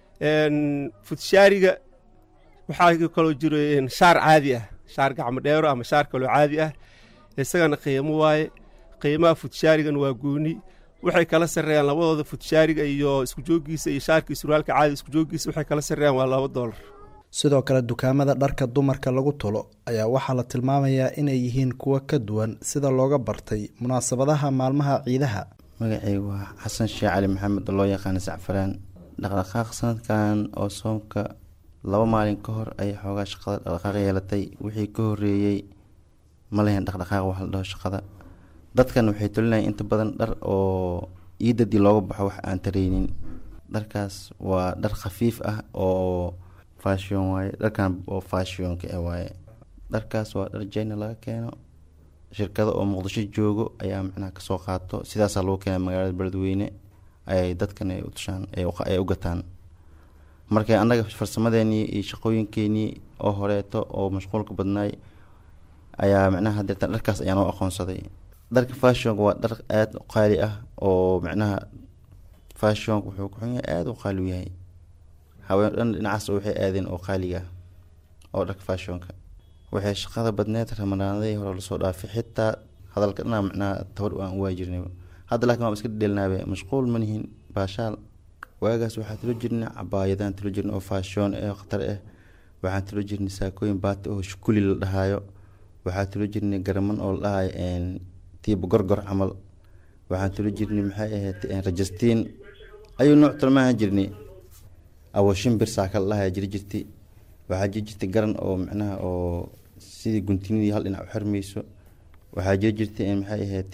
futishaariga waxaa kaloo jiro shaar caadi ah shaar gacmo dheero ama shaar kaloo caadi ah isagana qiimo waaye qiimaha futishaarigana waa gooni waxay kala sarreeyaan labadooda futishaariga iyo isku jooggiisa iyo shaarkii surwaalka caadi isku jooggiisa waxay kala sarreeyaan waa laba doolar sidoo kale dukaamada dharka dumarka lagu tulo ayaa waxaa la tilmaamayaa inay yihiin kuwo ka duwan sida looga bartay munaasabadaha maalmaha ciidaha magacaygu waa xasan sheekh cali maxamed oo loo yaqaana sacfaraan dhaqdhaqaaq sanadkan oo soomka laba maalin ka hor ayay xoogaa shaqada dhaqdhaqaaq yeelatay wixii ka horeeyey ma lahayn dhaqdhaqaaq wax la dhaho shaqada dadkan waxay tolinayaan inta badan dhar oo iidadii looga baxo wax aan taraynin dharkaas waa dhar khafiif ah oo fashion waaye dharkan oo fashionka ah waaye dharkaas waa dhar jina laga keeno shirkado oo muqdisho joogo ayaa macnaha kasoo qaato sidaasaa lagu keena magaalada beledweyne ayay dadkan ay u tushaan ay u gataan marka annaga farsamadeenii iyo shaqooyinkeenii oo horeeto oo mashquulka badnaay ayaa macnaha deetan dharkaas ayaan u aqoonsaday dharka fashionka waa dhar aada u qaali ah oo macnaha fashionka wuxuu ku xun yahay aada u qaali u yahay haween dhan dhinacaas waxay aadeen oo qaaliga oo dharka fashionka waxay shaqada badneed ramadaanadii hore lasoo dhaafay xitaa hadalka dhanaa macnaha tabar aan u waajirnay hadda laakiin waan iska dheelnaabe mashquul ma nihin baashaal waagaas waxaa tilo jirnay cabaayadaan tilo jirnay oo fashion ee khatar ah waxaan tilo jirnay saakooyin baati oo shukuli la dhahaayo waxaa tilo jirnay garaman oo la dhahayo tiiba gorgor camal waxaan tilo jirnay maxay ahayd rajastiin ayuu nooc talmaahan jirnay awo shimbir saaka la dhahaya jiri jirtay waxaa jiri jirtay garan oo macnaha oo sidii guntinidii hal dhinac u xirmayso waxaa jiri jirtay maxay ahayd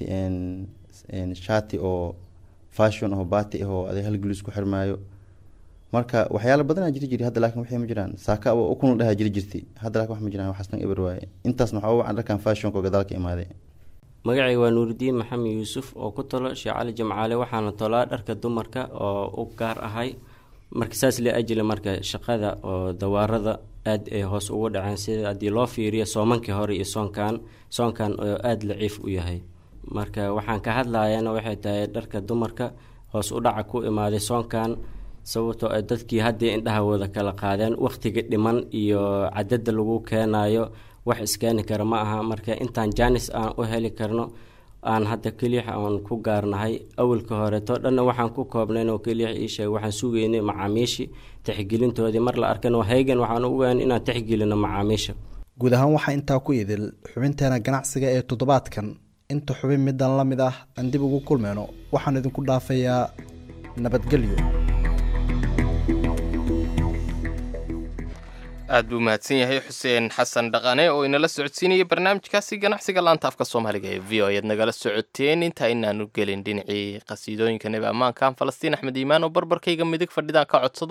shaati oo fashion oo baati ah oo aday hal gulis ku xirmaayo marka waxyaalo badanaa jiri jiri hadda laakiin waxay ma jiraan saaka oo ukun la dhahaa jiri jirtay hadda laakiin wax ma jiraan waxaasna eber waaye intaasna waxaa u wacan dharkan fashionka oo gadaalka imaaday magacay waa nuuridiin maxamed yuusuf oo ku talo sheekh cali jamcaale waxaana tolaa dharka dumarka oo u gaar ahay marka saas la ajila marka shaqada oo dawaarada aad ay hoos ugu dhaceen sida haddii loo fiiriyo soomankii hore iyo soonkan soonkan oo aada laciif u yahay marka waxaan ka hadlayana waxay tahay dharka dumarka hoos u dhaca ku imaaday soonkan sababtoo ay dadkii haddii indhahawooda kala qaadeen wakhtiga dhiman iyo cadada lagu keenayo wax iskeeni kara ma aha marka intaan jaanis aan u heli karno aan hadda keliix aan ku gaarnahay awalka horeeto dhanna waxaan ku koobnayn oo keliix iisheeg waxaan sugaynay macaamiishii tixgelintoodii mar la arkano haygan waxaan ugaan inaan tixgelino macaamiisha guud ahaan waxaa intaa ku idil xubinteena ganacsiga ee toddobaadkan inta xubin middan la mid ah aan dib ugu kulmayno waxaan idinku dhaafayaa nabadgelyo aad buu mahadsan yahay xuseen xasan dhaqane oo inala socodsiinayay barnaamijkaasi ganacsiga laanta afka soomaaliga ee v o ayaad nagala socoteen inta inaanu gelin dhinacii qasiidooyinka nebi ammaankan falastiin axmed iimaan oo barbarkayga midig fadhidaan ka codsado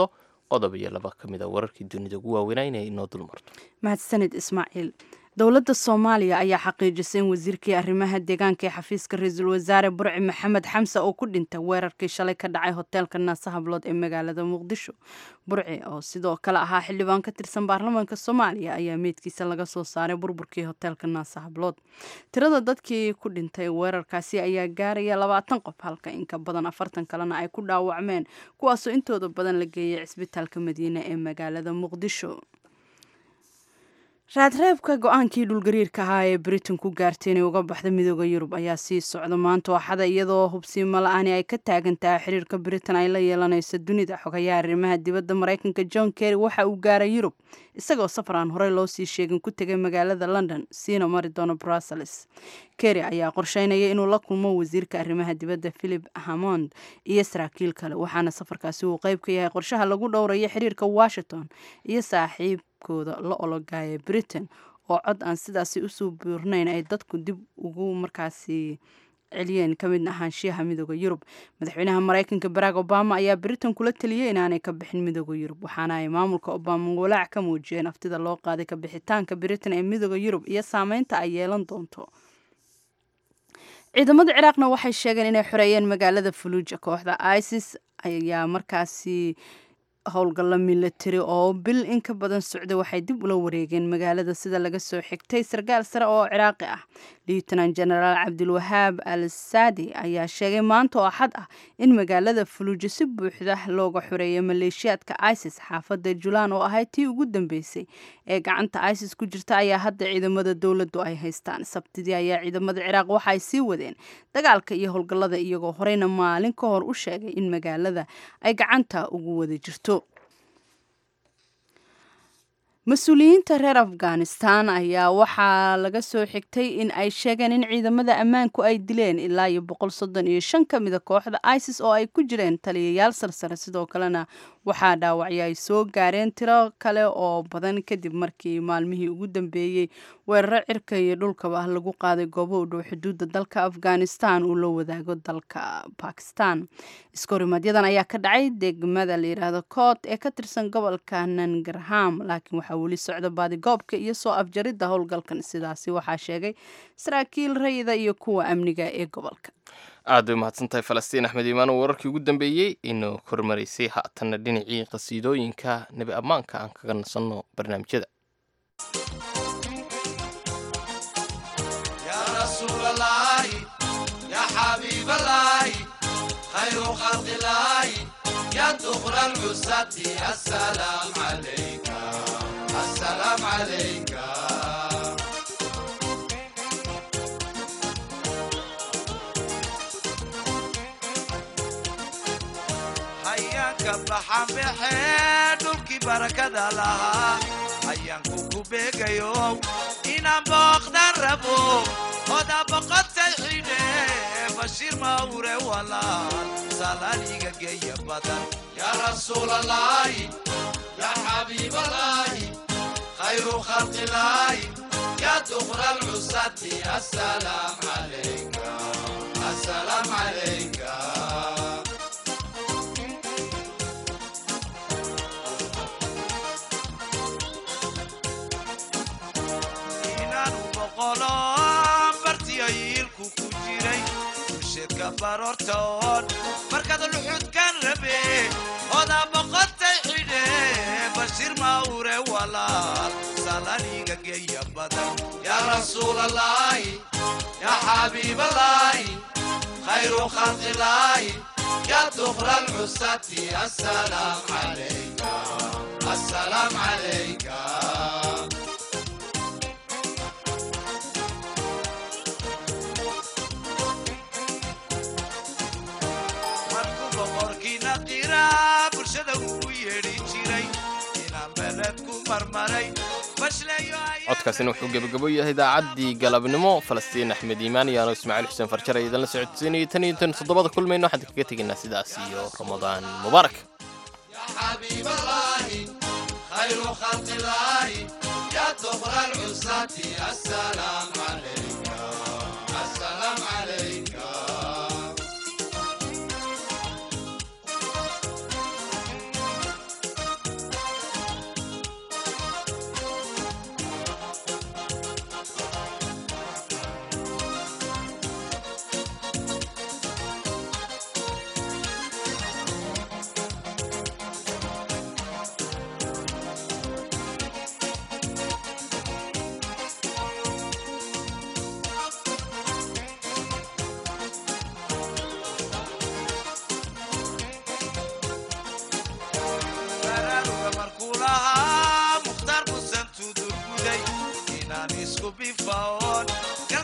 qodob iyo laba ka mid a wararkii dunida ugu waaweynaa inay inoo dulmarto mahadsanid ismaaciil dowladda soomaaliya ayaa xaqiijisay in wasiirkii arrimaha deegaanka ee xafiiska ra-iisul wasaare burci maxamed xamse oo ku dhintay weerarkii shalay ka dhacay hoteelka naase hablood ee magaalada muqdisho burci oo sidoo kale ahaa xildhibaan ka tirsan baarlamaanka soomaaliya ayaa meydkiisa laga soo saaray burburkii hoteelka naase hablood tirada dadkii ku dhintay weerarkaasi ayaa gaaraya labaatan qof halka inka badan afartan kalena ay ku dhaawacmeen kuwaasoo intooda badan la geeyay cisbitaalka madiine ee magaalada muqdisho raadreebka go-aankii dhulgariirka ahaa ee britain ku gaartay inay uga baxda midooda yurub ayaa sii socda maanta waxada iyadoo hubsiimo la-aani ay ka taagan tahay xiriirka britain ay la yeelanayso dunida xogayaha arrimaha dibadda maraykanka john kerry waxa uu gaaray yurub isagoo safar aan horey loo sii sheegin ku tegay magaalada london siina mari doono brussels kerry ayaa qorsheynaya inuu la kulmo wasiirka arrimaha dibadda philip hamond iyo saraakiil kale waxaana safarkaasi uu qeyb ka yahay qorshaha lagu dhowrayo xiriirka washington iyo saaxiib la ologaya britain oo cod aan sidaasi usoo buurnayn ay dadku dib ugu markaasi celiyeen ka mid ahaanshiyaha midooda yurub madaxweynaha maraykanka barack obama ayaa britain kula taliyey inaanay ka bixin midooda yurub waxaana ay maamulka obama walaac ka muujiyeen aftida loo qaaday ka bixitaanka britain ee midooda yurub iyo saameynta ay yeelan doonto ciidamada ciraaqna waxay sheegeen inay xoreeyeen magaalada fuluuja kooxda isis ayaa markaasi howlgalla milatari oo bil in ka badan socda waxay dib ula wareegeen magaalada sida laga soo xigtay sarkaal sare oo ciraaqi ah lieutenant genaraal cabdilwahaab al saadi ayaa sheegay maanta oo axad ah in magaalada fuluujo si buuxda looga xoreeyay maleeshiyaadka isis xaafadda julaan oo ahayd tii ugu dambeysay ee gacanta isis ku jirta ayaa hadda ciidamada dowladdu ay haystaan sabtidii ayaa ciidamada ciraaq waxa ay sii wadeen dagaalka iyo howlgallada iyagoo horeyna maalin ka hor u sheegay in magaalada ay gacanta ugu wada jirto mas-uuliyiinta reer afghanistan ayaa waxaa laga soo xigtay in ay sheegeen in ciidamada ammaanku ay dileen ilaa iyo boqol soddon iyo shan ka mida kooxda isis oo ay ku jireen taliyayaal sarsare sidoo kalena waxaa dhaawacyo ay soo gaareen tiro kale oo badan kadib markii maalmihii ugu dambeeyey weeraro cirka iyo dhulkaba lagu qaaday goobo u dhow xuduudda dalka afghanistan uu la wadaago dalka bakistan iskorimaaadyadan ayaa ka dhacay degmada layidhaahdo koot ee ka tirsan gobolka nangarham laakiin waxaa weli socda baadigoobka iyo soo afjaridda howlgalkan sidaasi waxaa sheegay saraakiil rayida iyo kuwa amniga ee gobolka aad bay mahadsantahay falastiin axmed iimaan oo wararkii ugu dambeeyey inuu kormaraysay haatanna dhinacii qasiidooyinka nebi ammaanka aan kaga nasanno barnaamijyada baxanbaxee dhulkii barakada lahaa ayaanku ku beegayo inaan booqdan rabo oda boqotay xidhe bashiir mawre walaal salaaliga geeya badan yaa rasuulalaahi yaa xabiibalaahi khayru khalqilaahi yaa duqra lcusati asalaam calayka asalaam calayka bartiyayiilku ku jiray usheedka baroortoon markaad luxudkan rabe odaa boqotay xidhe bashiir mawre walaal salaniga geeya badan yaa rasuulalaahi yaa xabiibalaahi khayru khalqilaahi yaa duqra lcusati asalaam calayka asalaam calayka codkaasina wuxuu gebagabo yahay idaacaddii galabnimo falastiin axmed iimaan iyaano ismaaciil xuseen farjar ay idinla socodsiinayay tan iyo tan toddobada kulmayno waxaan kaga tegaynaa sidaas iyo ramadaan mubaarak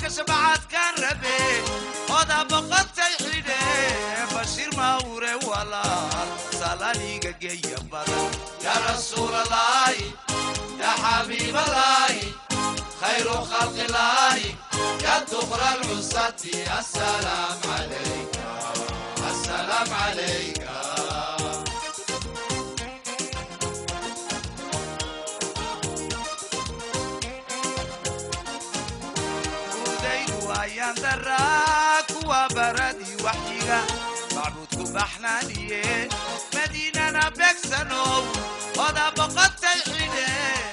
bashbacadkan rabe oda boqotay xidhe bashiir mawre walaal salaniga geeya badan ya rasuulalaahi ya xabiibalaahi khayru khalqilaahi ya dukra alcusati asalaam calayka asalaam calayka udaydu ayaan daraa kuwa baradii waxyiga macbuudku baxnaaniye madiinana beegsanow oda boqotay xidhe